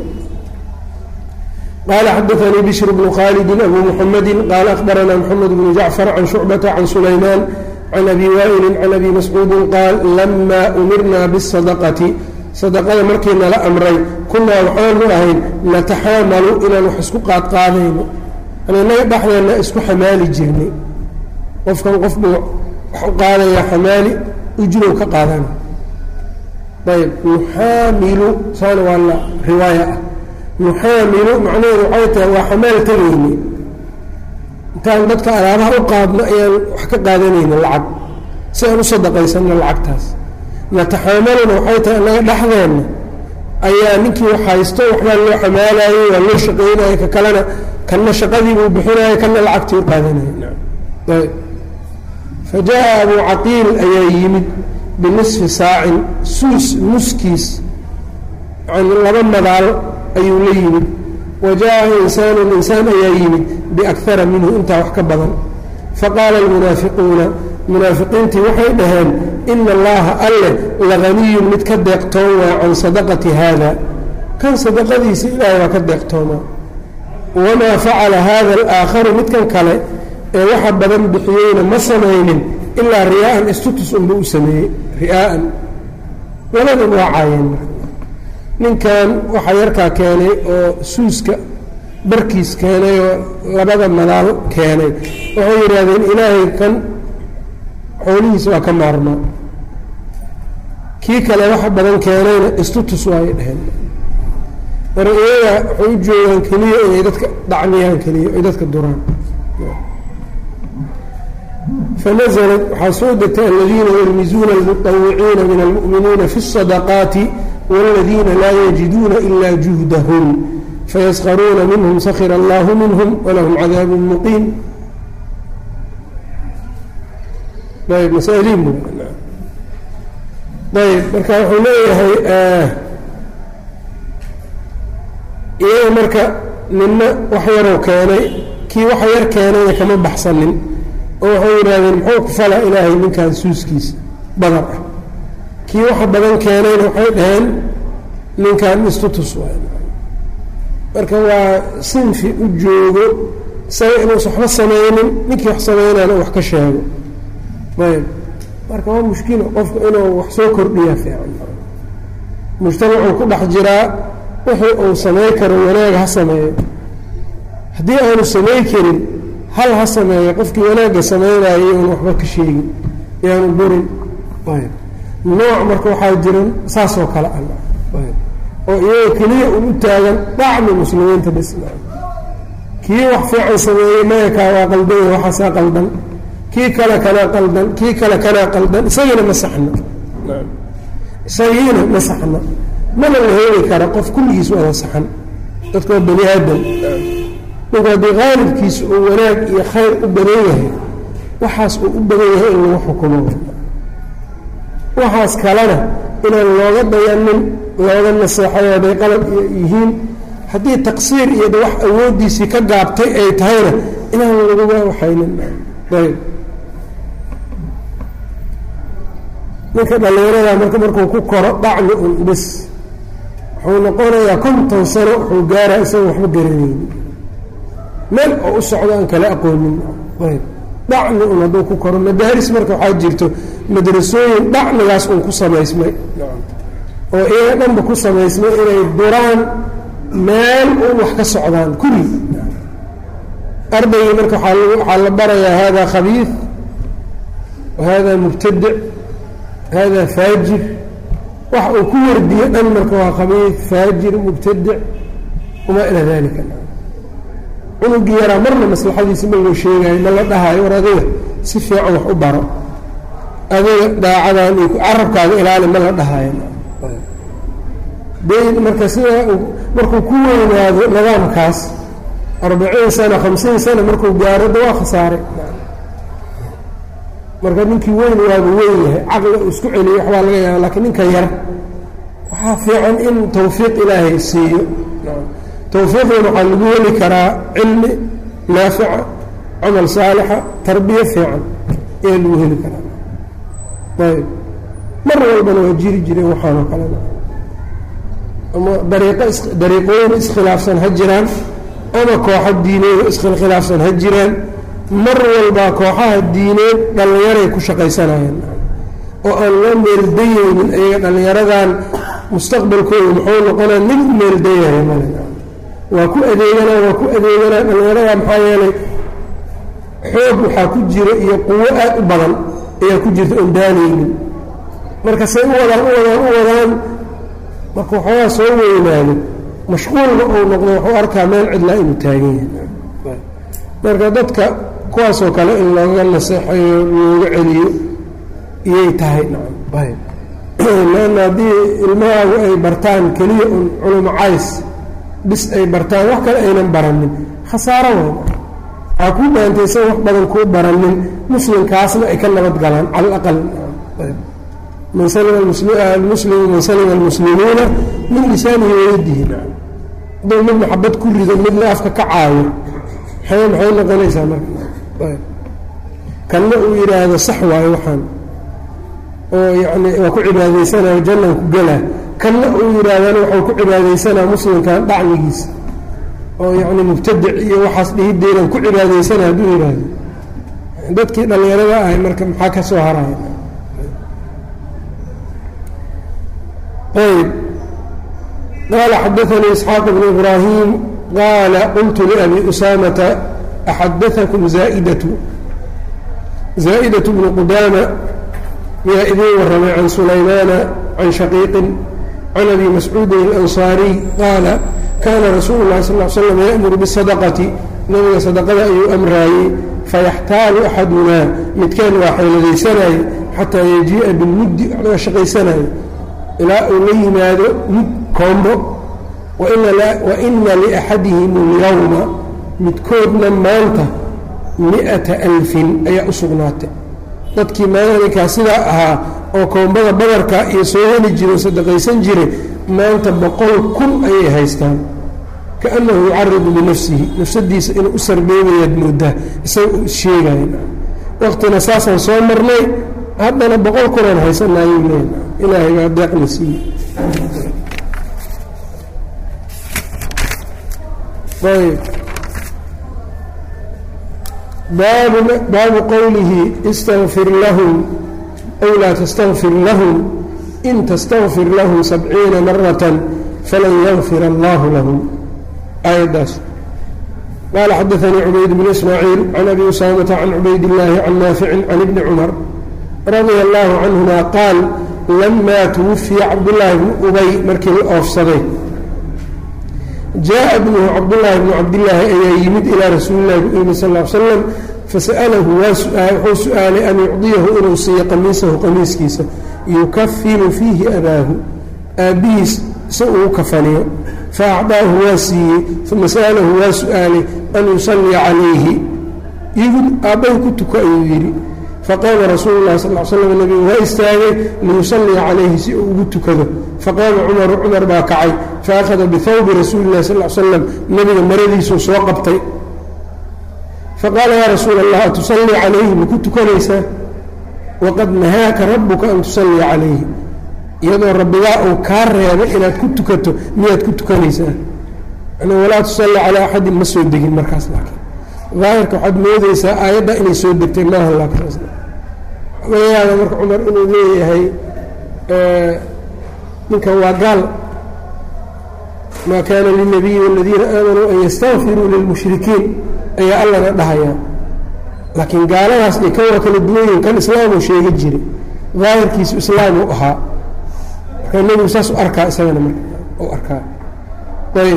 qaala xadaanii bishr bnu khaalidin abu muxamedi qaala akhbaranaa moxamed bnu jacfar can shucbata can sulaymaan can abi waa'ilin can abi mascuudin qaal lamaa umirnaa bisadaqati sadaqada markii nala amray kunaa waxaanu ahayn nataxaamalu inaan wax isku qaadqaadayno aninaga dhexdeenna isku xamaali jirnay qofkan qof buu wax u qaadayaa xamaali ujrow ka qaadana ayb nuxaamilu saana waa la riwaaya ah nuxaamilu macnaheedu waxay tahay waa xamaal tegayni intaan dadka alaabaha u qaadno ayaan wax ka qaadanayna lacag si aan u sadaqaysanno lacagtaas nataxaamaluna waxay tahay annaga dhexdeenna ayaa ninkii wax haysto waxbaa loo xamaalayey waa loo shaqaynaya ka kalena kanna shaqadiibuu bixinaya kanna lacagtii u qaadanaya ayb fa jaa abuu caqiil ayaa yimid binisfi saacin suus nuskiis yani laba madaal ayuu la yimid wa jaa insaanun insaan ayaa yimid biakara minhu intaa wax ka badan faqaala almunaafiquuna munaafiqiintii waxay dhaheen ina allaha alle laganiyun mid ka deeqtoon waa can sadaqati haada kan sadaqadiisa ilaahay waa ka deeqtoomaa wamaa facala hada alaakharu midkan kale ee waxa badan bixiyeyna ma samaynin ilaa riyaa'an istutus unba u sameeyey ri'aa'an labadan waa caayeen ninkan waxaa yarkaa keenay oo suuska barkiis keenay oo labada madaal keenay waxay yidhaahdeen ilaahay kan xoolihiisa waa ka maarmaa kii kale waxa badan keenayna istutus waay dheheen mar iyaga waxay u joogaan keliya inay dadka dhacmiyaan keliya ay dadka duraan fanaزlat waxaa soo degtay aladiina yalmizuuna almuطawiciina min almu'miniina fi الصadaqaati wاladiina laa yajiduuna ila juhdahum fayaskharuuna minhum sakira allahu minhum walahum cadaabu muqiim ayb masaaliin ayb marka wuxuu leeyahay iyaga marka nina wax yaroo keenay kii wax yar keenayna kama baxsanin oo waxay yidhaahdeen muxuu ku fala ilaahay ninkan suuskiisa badar ah kii waxa badan keenayna waxay dhaheen ninkan istutus waay marka waa sinfi u joogo isaga inuusa waxba samaynin ninkii wax samaynaana wax ka sheego ayb marka waa mushkilo qofku inuu wax soo kordhiya fiican mujtamacuu ku dhex jiraa wixii uu samay karo wanaag ha sameeyo haddii aanu samay karin hal ha sameeyo qofkii wanaagga samaynayo iyoon waxba ka sheegin yaanu burin nooc marka waxaa jiran saasoo kale ah oo iyaga keliya un u taagan dhacmi muslimiinta bis kii wax fiican sameeyey maya kaa waa qaldanya waxaasaa qaldan kii kale kanaa qaldan kii kale kanaa qaldan isagiina ma saxna isagiina ma saxna mana la heli kara qof kulligiis wada saxan dadka waa bani aadam ninku haddii qaalibkiisa uu wanaag iyo khayr u badan yahay waxaas uu u badan yahay in lagu xukumo waxaas kalena inaan looga dayanin looga naseexayo hadday qalab yihiin haddii taqsiir iyo wax awooddiisii ka gaabtay ay tahayna inaan laguga waxaynin ayb ninka dhallinyarada marka markuu ku koro dhacmi un bis wuxuu noqonayaa konton sano wuxuu gaaraa isaga waxba garanayni meel oo u socdo aan kala aqoonin ayb dhacmi un hadduu ku koro madaaris marka waxaa jirto madrasooyin dhacmigaas un ku samaysmay oo iyaga dhanba ku samaysmay inay duraan meel un wax ka socdaan kulli ardaygii marka waxaa la barayaa hada khabiid wahada mubtadic hada faajir wax uu ku wardiyo dhan marka waa khabiid faajir mubtadic wamaa ilaa dalika cunugii yaraa marna maslaxadiisi ma loo sheegayo ma la dhahayo war adiga si fiican wax u baro adiga daacadan iyo carabkaaga ilaali ma la dhahayo dayn marka sidaa markuu ku weynaado nidaamkaas arbaciin sana hamsiin sana markuu gaaro da waa khasaaray marka ninkii weyn waaba weyn yahay caqli uu isku celiyo waxbaa laga yaaba lakiin ninka yar waxaa fiican in tawfiiq ilaahay siiyo tawfiiqdan waxaa lagu heli karaa cilmi naafica camal saalixa tarbiye fiican ayaa lagu heli karaa ayb mar walbana waa jiri jireen waxaanoo kalena ama dariiqo is dariiqooyin iskhilaafsan ha jiraan ama kooxo diineed iskhilaafsan ha jiraan mar walbaa kooxaha diineed dhallinyaray ku shaqaysanayaan oo aan loo meeldayeynin iyaga dhallinyaradan mustaqbalkooda muxuu noqonaa nin u meeldayaya male waa ku adeeganaa waa ku adeeganaa dhallinyarada maxaa yeelay xoog waxaa ku jira iyo quwo aad u badan ayaa ku jirta oon daanaynin marka say u wadaan u wadaan u wadaan marka waxoogaa soo weynaado mashquulna uu noqdo wuxuu arkaa meel cidlaa inuu taagan yahay marka dadka kuwaasoo kale in looga naseexayo looga celiyo iyay tahay lanna haddii ilmahaagu ay bartaan keliya un culumo cays bis ay bartaan wax kale aynan baranin khasaaro weyn waxaa kuu baantay isaga wax badan kuu baranin muslimkaasna ay ka nabad galaan cala alaqal man salima almuslimu man salima almuslimuuna min lisaanihi wayadihi hadduu mid maxabad ku rido midna afka ka caayo maxay maxay noqonaysaa marka kanna uu yidhaahdo sax waayo waxaan oo yacni waa ku cibaadaysanaya jannan ku gelaa kanna uu yidhaahdana waxau ku cibaadaysanaa muslimkan dhacmigiisa oo yacni mubtadic iyo waxaas dhihideedan ku cibaadaysana hadduu yidhaahdo dadkii dhallinyarada ahay marka maxaa ka soo haraya ayb qaala xadaanii isxaaq bnu ibraahim qaala qultu liabi usaamata axadaakum zaaidatu zaa'idatu bnu qudaama miyaa idiin warramay can sulaymaana can shaqiiqin can abi mascuudin alansaariy qaala kaana rasuulu llahi sal l slam ya'muru bisadaqati nabiga sadaqada ayuu amraayey fayaxtaalu axadunaa midkeen waa xeeladaysanaaye xataa yajii'a bilmuddi waxlaga shaqaysanayo ilaa uu la yimaado mud koombo wa ina liaxadihim اlyawma midkoodna maanta mi'ata alfin ayaa u sugnaatay dadkii maalinkaa sidaa ahaa oo koombada badarka iyo soo heli jire oo sadaqaysan jire maanta boqol kun ayay haystaan kaannahu yucaridu binafsihi nafsadiisa inuu u sarbeebayaad moodaa isaga uu issheegaya waqtina saasaan soo marnay haddana boqol kunaan haysanayuu leeya ilaahay baa deeqna siiye ayb baabu baabu qowlihi istagfir lahum aw laa tastagfir lahum in tastagfir lahum sabciina maratan falan yagfir allahu lahum aayaddaas qaala xadaanii cubayd bnu ismaaciil can abi usaamata can cubayd illaahi can naaficin can ibni cumar radia allaahu canhuma qaal lamaa tuwafiya cabdullaahi bnu ubay markii la oofsaday jaa bnuhu cabdullaahi bnu cabdillaahi ayaa yimid ilaa rasuulillahi bu yimi sal l slam fasa'alahu wuxuu su-aalay an yucdiyahu inuu siiyo qamiisahu qamiiskiisa yukafinu fiihi abaahu aabbihiis si uu kafaniyo fa acdaahu waa siiyey uma sa'alahu waa su-aalay an yusalliya calayhi igu aabbahi ku tuko ayuu yidhi faqaama rasuulu lahi sal l slam nabigu waa istaagay liyusalliya calayhi si uu ugu tukado faqaama cumaru cumar baa kacay faakhada bihawbi rasuuli lahi sal slam nabiga maradiisuu soo qabtay faqaala yaa rasuula allah atusallii calayhi maku tukanaysaa waqad nahaaka rabuka an tusalliya calayhi iyadoo rabbigaa uu kaa reebay inaad ku tukato miyaad ku tukanaysaa walaa tusalli calaa axadin ma soo degin markaas laakiin daahirka waxaad moodeysaa aayadda inay soo degtay maaha laakiin laga yaaba marka cumar inuu leeyahay ninkan waa gaal maa kaana lilnabiyi waladiina aamanuu an yastakfiruu lilmushrikiin ayaa allana dhahayaa laakiin gaaladaas iyo kan waa kala duwanyihin kan islaamuu sheega jiray daahirkiisu islaamuu ahaa marka nebigu saas u arkaa isagana marka u arkaa ayb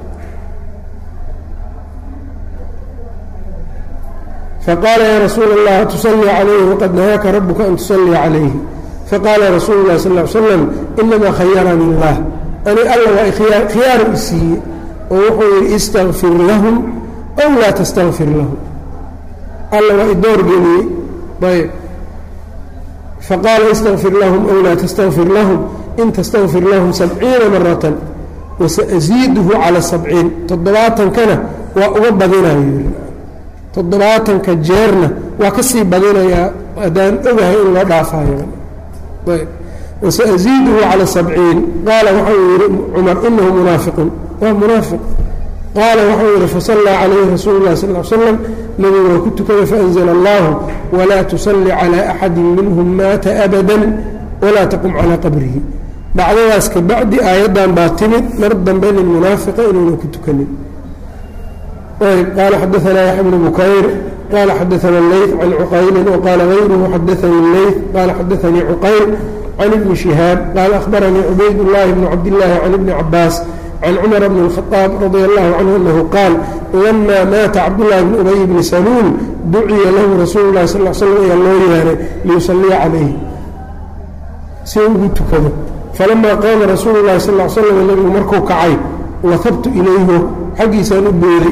faqaala yaa rasuula allah tusallii calayhi waqad nahaaka rabuka an tusallia calayhi faqaala rasuulu lahi sal l slam inamaa khayarani illah ani alla waa khiyaaru i siiyey oo wuxuu yidhi istakfir lahum aw laa tastakfir lahum alla waa idoor geliyey ayb faqaala istakfir lahum aw laa tastakfir lahum in tastakfir lahum sabciina maratan wasaasiiduhu cala sabciin toddobaatankana waa uga badinayo toddobaatanka jeerna waa ka sii badinayaa haddaan ogahay in loo dhaafayo wasaasiiduhu cala sabciin qaala waxau yihi cumar inahu munaafiqun waa munaafiq qaala waxau yihi fasallaa calayhi rasuulu lah sal l slam nabigu waa ku tukaday faanzla allahu walaa tusalli calaa axadi minhum maata abada walaa taqum calaa qabrihi dhacdadaas ka bacdi aayaddan baa timid mar dambe nin munaafiqa inuuna ku tukanin qال xdثna يحيى بن بكyر qال xdثna الlyث عن cqayl وqال غyره xdثnي الlyث qال xdثnي cqayl عن بن شهاaب qال أخبرنيi عbayd اللhi بن cabdاللahi عن بن cabاas عن cمر بن الخطاaب رضي الله عنه أنه qاal لma maata cabdاللahi بن أبي بن سلول duciya lahu rasuul الlahi صلى اه sلم ayaa loo yeeray liyuصليa عalayه si ugu tukado falama qaama rasuul الlahi sal اه sلم nbigu markuu kacay wahabtu ilayhu xaggiisaan u booday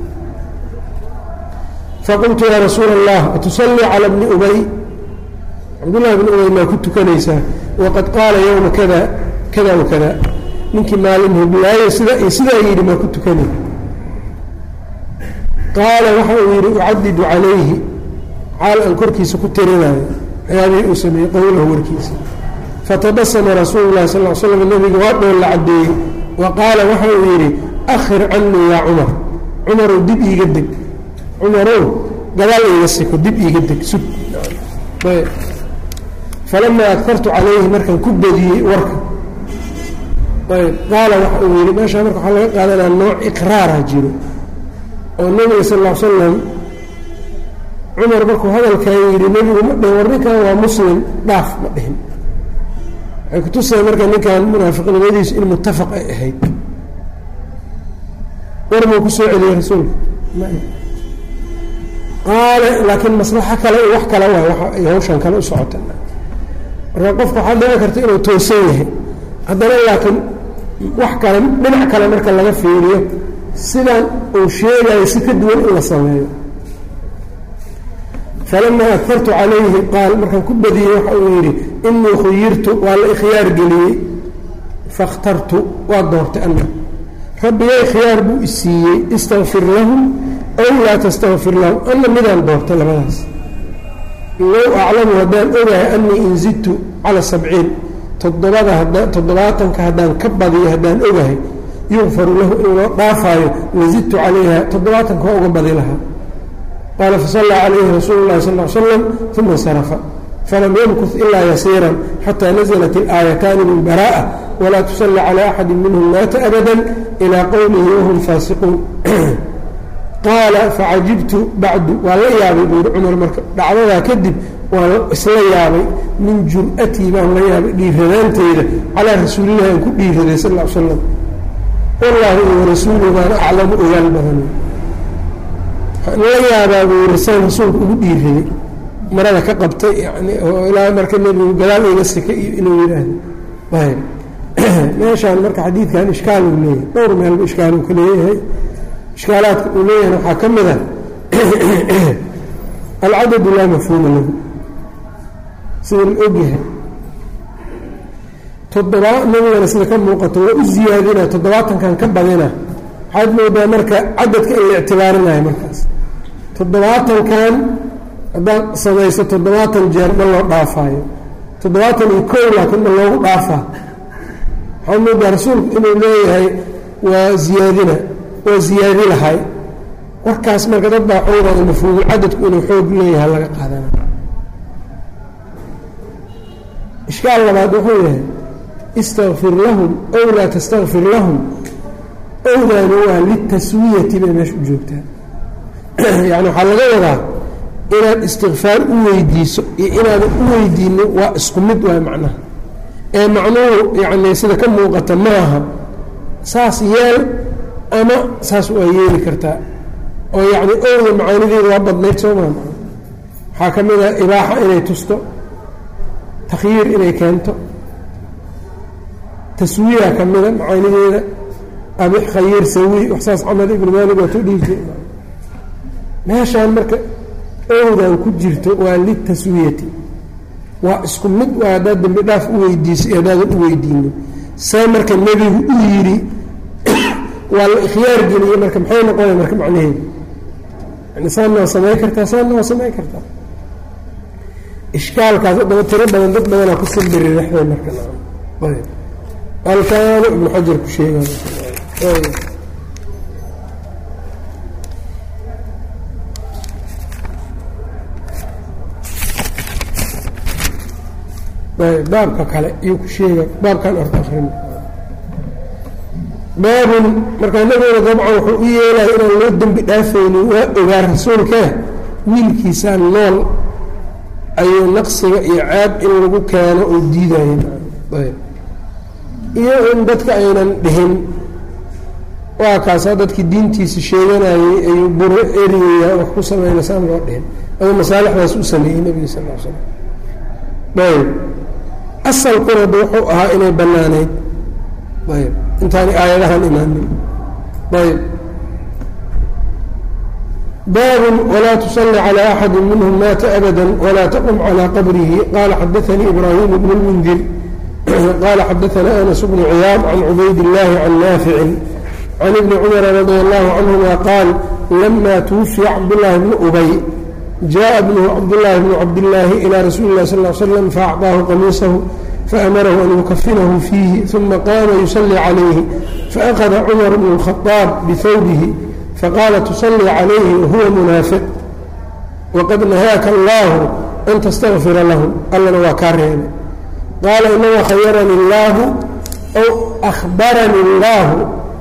faqultu yaa rasuula allah atusallii cala bni ubay cabdullahi bni ubay maa ku tukanaysaa waqad qaala yowma kada kada wa kada ninkii maalin hublaayo sida iyo sidaa yidhi maa ku tukanay qaala waxa uu yidhi ucadidu calayhi xaal aan korkiisa ku tirinayo waxyaabihii uu sameeyey qowlahu warkiisa fatabasama rasuulu llahi sal l slam nabiga waa dhoon la caddeeyey wa qaala waxa uu yidhi akhir canii yaa cumar cumarow dib iiga deg cumarow gadaal iiga siko dib iiga deg sug falamaa agtartu calayhi markaan ku badiyey warka ayb qaala waxa uu yidhi meeshaa marka waxaa laga qaadanaa nooc iqraara jiro oo nebiga sal l slam cumar markuu hadalkan yidhi nebigu ma dhihin war ninkan waa muslim dhaaf ma dhihin waxay kutusaya marka ninkan munaafiqnimadiisu in muttafaq ay ahayd war muu ku soo celiyey rasuulka qaale laakiin maslaxo kale wax kale waay ay hawshan kale u socota marka qofka waxaa dhici karta inuu toosan yahay haddana laakiin wax kale dhinac kale marka laga fiiriyo sidan uu sheegayo si ka duwan in la sameeyo falamaa agtartu calayhi qaal markaan ku badiyey waxa uu yidhi inii khuyirtu waa la ikhyaar geliyey fakhtartu waa doortay ana rabbigay khiyaar buu isiiyey istakfir lahum aw laa tastakfir lahum ana midaan doortay labadaas low aclamu haddaan ogahay anii in zidtu cala sabciin toddobada hada toddobaatanka haddaan ka badiyo haddaan ogahay yukfaru lahu in loo dhaafaayo lazidtu calayha toddobaatanka waa uga badi lahaa qaala fasallaa calayhi rasuulu llahi sal l slam uma insarafa falam yamkut ilaa yasiiran xataa naزlat ilaayataani bilbaraa'a walaa tusalli calى axadi minhum maata abada ilaa qowlihi wahum faasiquun qaala facajibtu bacdu waa la yaabay buu yihi cumar marka dhacdadaa kadib waan isla yaabay min jur-atii baan la yaabay dhiiradaanteyda calaa rasuulillahi aan ku dhiiraday sal l slam wallaahi iyo rasuulu baana aclamu ogaal badan waxaan la yaabaa buu yiri saan rasuulka ugu dhiiraday marada ka qabtay yani oo ilaa marka nebigu gadaal iga sika iyo inuu yidhaahdo ayb meeshaan marka xadiidkan ishkaal uu leeyahay dhowr meelba ishkaal uu ka leeyahay ishkaalaadka uu leeyahay waxaa ka mid a alcadadu laa mafhuuma lahu sida la ogyahay toddobaa nabigana sida ka muuqato waa u ziyaadina toddobaatankan ka badina waxaad moodaa marka cadadka in la ictibaarinayo markaas toddobaatankan haddaad samayso toddobaatan jeer ma loo dhaafaayo toddobaatan iyo kow laakiin ma loogu dhaafaa waxaa moodaa rasuulku inuu leeyahay waa ziyaadina waa ziyaadi lahay warkaas marka dad baa xoogaada mafhuumul cadadku inuu xoog leeyahay laga qaadana ishkaal labaad wuxuu yahay istakfir lahum ow laa tastakfir lahum owdaani waa litaswiyati bay meesha u joogtaa yani waxaa laga wadaa inaad istikfaar u weydiiso iyo inaadan u weydiinin waa isku mid waay macnaha ee macnuhu yani sida ka muuqata maaha saas yeel ama saas waa yeeli kartaa oo yacni owda macaanideeda waa badnayd soo maa waxaa ka mid a ibaaxa inay tusto takhyiir inay keento taswiya ka mida macaanideeda ama khayir sawi wax saas camal ibnu maalik waa tu dhihi meeshaan marka owdan ku jirto waa litaswiyati waa isku mid waa haddaad dembi dhaaf u weydiiso iyo haddaadan u weydiinin see marka nebigu u yidhi waa la ikhyaar geliye marka maxay noqonaya marka macnaheedu yani saanna waa samay kartaa saanna waa samay kartaa ishkaalkaas haddaba tiro badan dad badanaa ku sambiri rexday marka halkaanu ibnu xajar ku sheegay baabka kale iyuu ku sheega baabkan orta akrin baabun markaa nabiguna dabcan wuxuu u yeelaya inaan loo dembi dhaafaynin waa ogaa rasuulkee wiilkiisaan nool ayuu naqsiga iyo caab in lagu keeno oo diidayeen iyo in dadka aynan dhihin waa kaasaa dadkii diintiisa sheeganayay ayuu buro eriyaya wax ku samayna saan loo dhihin aduu masaalixdaas u sameeyey nebiga sal l slam ayb asalkuna da wuxuu ahaa inay bannaanayd ayb intaani aayadahan imaanin ayb baabun walaa tusalli calى axadi minhm maata abada walaa taqum calى qabrihi qala xadaanii ibraahim bn اlmundir qala xadaana anas bnu ciyaad can cubayd اllahi can naaficin can ibni cumara radi allahu canhuma qaal lama twufiya cabdاllahi bni ubay jaءa bnuhu cabdالlahi bnu cabdillaahi ilى rasuuli اlah sal slam faacطaahu qamiisahu faamarahu an yukafinahu fiihi uma qaama yusalii calayhi faأkhada cumar bnu الkhaطaab bihawbihi faqaala tusalii calayhi wahuwa munaafiq waqad nahaaka allahu an tastakfira lahum allana waa kaa reebay qaala inama khayarani اllaahu aw ahbarani اllahu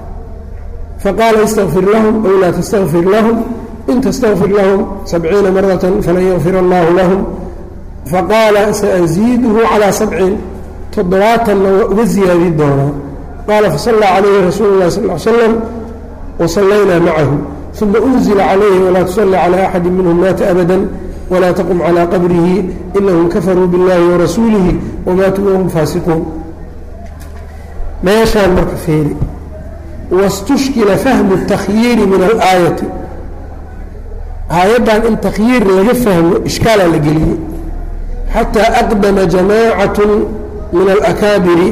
faqaala istaqfir lahum aw laa tastakfir lahum in tastaqfir lahum sabciina marata falan yakfir allahu lahum faqaala saaziiduhu calaa sabcin toddobaatanna waa uga ziyaadi doonaa qaala fasallaa calayhi rasuulu اllahi sal l slam wasallaynaa macahu uma unzila calayhi walaa tusalli calى axadi minhum maata abada walaa taqum calىa qabrihi inahum kafaruu biاllahi warasuulihi wamaatuu wahum faasiquun meeshaan marka feeri waاstushkila fahmu اtakhyiiri min alaayati aayaddan in takhyiir laga fahmo ishkaalaa la geliyey xataa aqdama jamacat min alakaabiri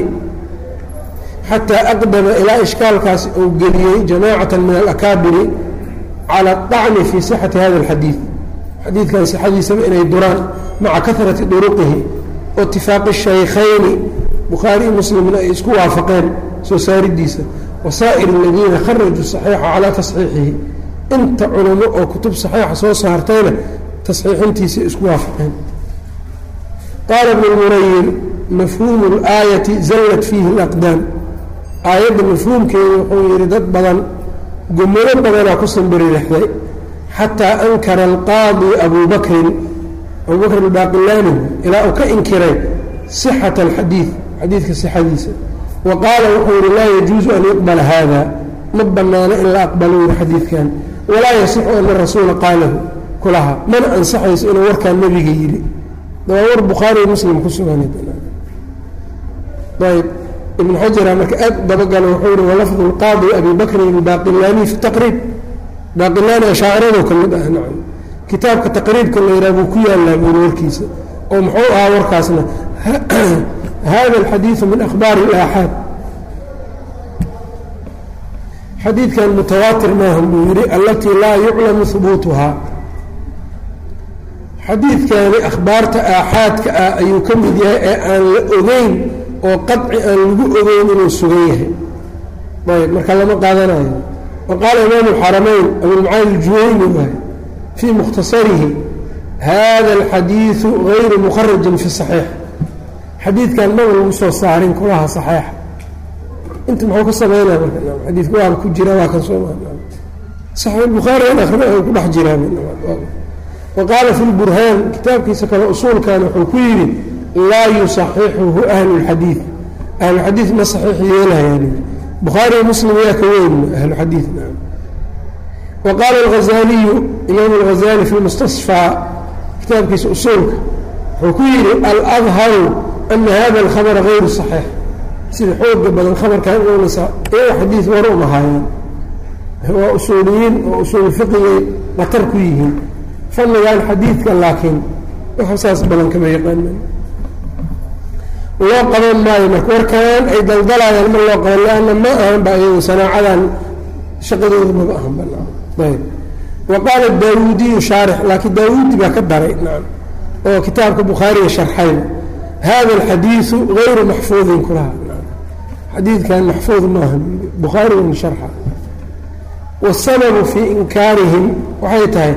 xataa aqdama ilaa ishkaalkaasi uu geliyey jamaacata min alakaabiri cala aطacni fii sixati hada اlxadiid xadiidkan sixadiisaba inay duraan maca kahrati duruqihi o itifaaqi shaykhayni bukhaari iyo muslimna ay isku waafaqeen soo saaridiisa wasaa'ir aladiina kharajuu saxiixa calaa tasxiixihi inta culamo oo kutub saxiixa soo saartayna tasxiixintiisa isku waafaqeen qaala bnu lmunayir mafhuumu اlaayati zallat fiihi اlaqdaam aayadda mafhuumkeedu wuxuu yidhi dad badan gomolo badanaa ku sambiririxday xataa ankara alqaadi abu bakrin abubakr albaaqilaani ilaa uu ka inkiray sixata alxadiid xadiidka sixadiisa wa qaala wuxuu yihi laa yajuusu an yuqbala hada ma banaano in la aqbalo yiri xadiidkan walaa yasixu ana rasuula qaalahu kulaha mana ansaxayso inuu warkaan nebiga yidhi waa war bukhaari muslim ku sugan ayb ibn xajara marka aad dabagalo wuxuu yihi walafdu lqaadi abi bakrin albaaqilaani fi taqriib baaqilaani ashaacirado ka mid ah nacam kitaabka taqriibka la yidhaha buu ku yaallaa buuri warkiisa oo muxuu ahaa warkaasna hada alxadiidu min akhbaari ilaaxaad xadiidkan mutawaatir maaha buu yidhi alatii laa yuclamu hubuutuhaa xadiidkani akhbaarta aaxaadka ah ayuu ka mid yahay ee aan la ogeyn oo qaci aan lagu ogeyn inuu sugan yahay ayb marka lama qaadanayo wa qaala imaamu alxaramayn abulmucaali aljuwayni waay fii mukhtasarihi hada alxadiidu gayru mukharajin fi saxiix xadiidkan maba lagu soo saarin kulaha saxiixa inta muxuu ka sameynaya marka xadiidka waaba ku jira waa kan soo saxiix bukhaari an akrina ku dhex jiraa wa qaala fi lburhaan kitaabkiisa kale usuulkan wuxuu ku yidhi laa yusaxixuhu ahlu lxadiid ahluxadiid ma saxiix yeelayaan bukhaari muslim yaa ka weyn ahluxadiid wa qaala alghazaliyu imaam alghazali fi mustasfaa kitaabkiisa usuulka wuxuu ku yidhi aladharu ana hada alkhabra gayru saxiix sida xooga badan khabarkan inuunasa iyaga xadiid war uma haayaan waa usuuliyiin oo usuul fiqigay qatar ku yihiin fannigan xadiidka laakiin wax saas badan kama yaqaanan loo qaban maayo marka warkaan ay daldalayaan ma loo qaban lianna ma ahan ba iyagu sanaacadan shaqadooda maba ahan banayb wa qaala daawuudiyu shaarix laakiin daawuudi baa ka daray nacam oo kitaabka bukhaariga sharxayna hada alxadiidu gayru maxfuudin kulaha xadiidkan maxfuud maaha bukhaarigan sharxa wasababu fii inkaarihim waxay tahay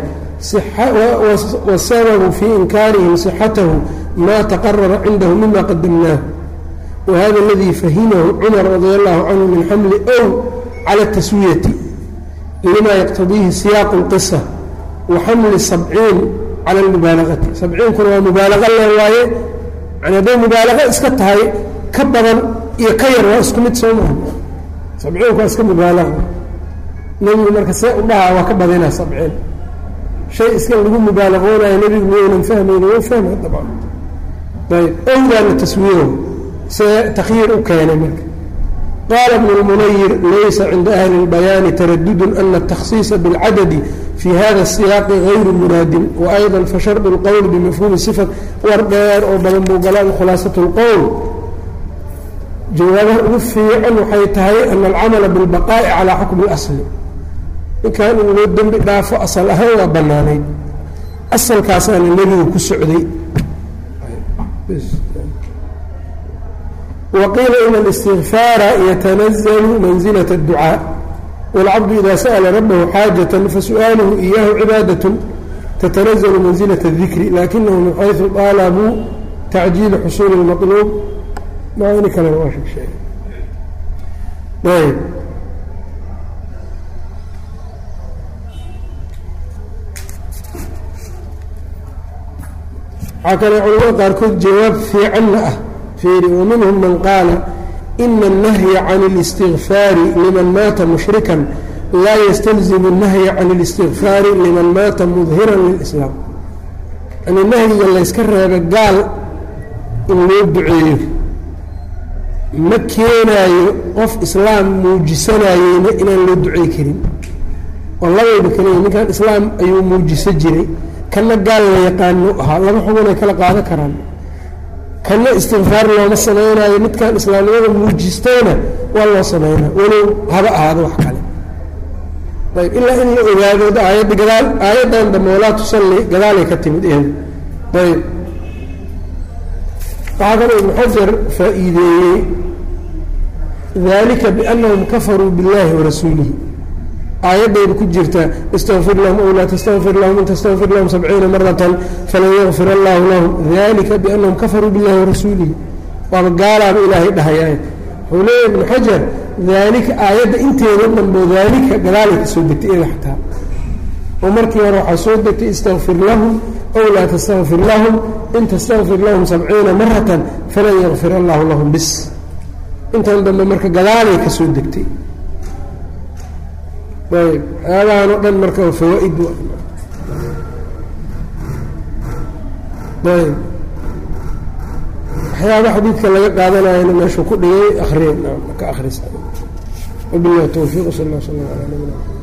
wasababu fii inkaarihim sixatahu ma taqarara cindahu mima qadamnaahu wahada aladii fahimahu cumar radia allahu canhu min xamli ow cala taswiyati lima yaqtadiihi siyaaqu اlqisa wa xamli sabciin cala almubaalagati sabciinkuna waa mubaalaqa le waaye yani hadday mubaalaqa iska tahay ka badan iyo ka yar waa isku mid soo maha sabciinku waa iska mubaalaqa nebigu marka see u dhahaa waa ka badinaa sabciin shay iska lagu mubaalaqoonayo nebigu miyaynan fahmayni wa fahma dabcan ayb owdaana taswiiro see takhyiir u keenay marka qaala bnu lmunayir laysa cinda ahli اlbayaani taradudun ana atakhsiisa biاlcadadi fi hada الsiyaaqi gayru muraadin waayضa fashardu اlqowl bimafhuumi sifat war dheer oo badan buu galaa khulaasat اlqowl jawaabaha ugu fiican waxay tahay ana alcamala biاlbaqaa'i calaa xukmi اlasli ninkan in loo dembi dhaafo asal ahaan waa bannaanayd asalkaasaana nebigu ku socday waqiila in اlistigfaara yatanazalu manzilaة الducaa wاlcabdu ida sa'la rabahu xaajaة fasu'aaluhu iyahu cibaadaة tatanazalu manzilaة الdikri lakinahu min xayثu طaalabuu tacjiili xusuuli الmaطluub maani kalena waa sheeg ayb waxaa kale culamada qaarkood jawaab fiicanna ah fiiri waminhum man qaala ina الnahya can اlistigfaari liman maata mushrikan laa ystalzimu الnahya can اlistigfaari liman maata mudhiran lilslaam yani nahyiga layska reeba gaal in loo duceeyo ma keenaayo qof islaam muujisanayeyna inaan loo ducey karin oo labayba kaliya ninkan islaam ayuu muujiso jiray kana gaal la yaqaano ahaa laba xugunay kala qaadan karaan kana istikfaar looma samaynayo midkan islaamnimada muujistayna waa loo samaynaa walow haba ahaado wax kale ayb ilaa in la ogaado aayadda gadaal aayaddan dambe walaa tusalli gadaalay ka timid eeda ayb waxaa kaloo ibnu xajar faa-iideeyey dalika biannahum kafaruu biاllahi warasuulihi aayadayda ku jirta istaqfir lahum ow laa tastaqfir lahum in tastaqfir lahum sabciina maratan falan yakfir allahu lahum dalika biannahum kafaruu biاllahi warasuulihi waaba gaalaaba ilaahay dhahayaay wuxuu leeya ibnu xajar daalika aayadda inteeda dhanbo daalika gadaalay ka soo degtay iyada xataa oo markii hore waxaa soo degtay istakfir lahum ow laa tastakfir lahum in tastakfir lahum sabciina maratan falan yakfir allahu lahum bis intan dambe marka gadaalay ka soo degtay ayb waxyaabahan oo dhan marka fawaa-id ayb waxyaaba xadiidka laga qaadanayana meeshuu ku dhigay akriya ka akrisa wabilahi towfiiq sal lla sala ala nabina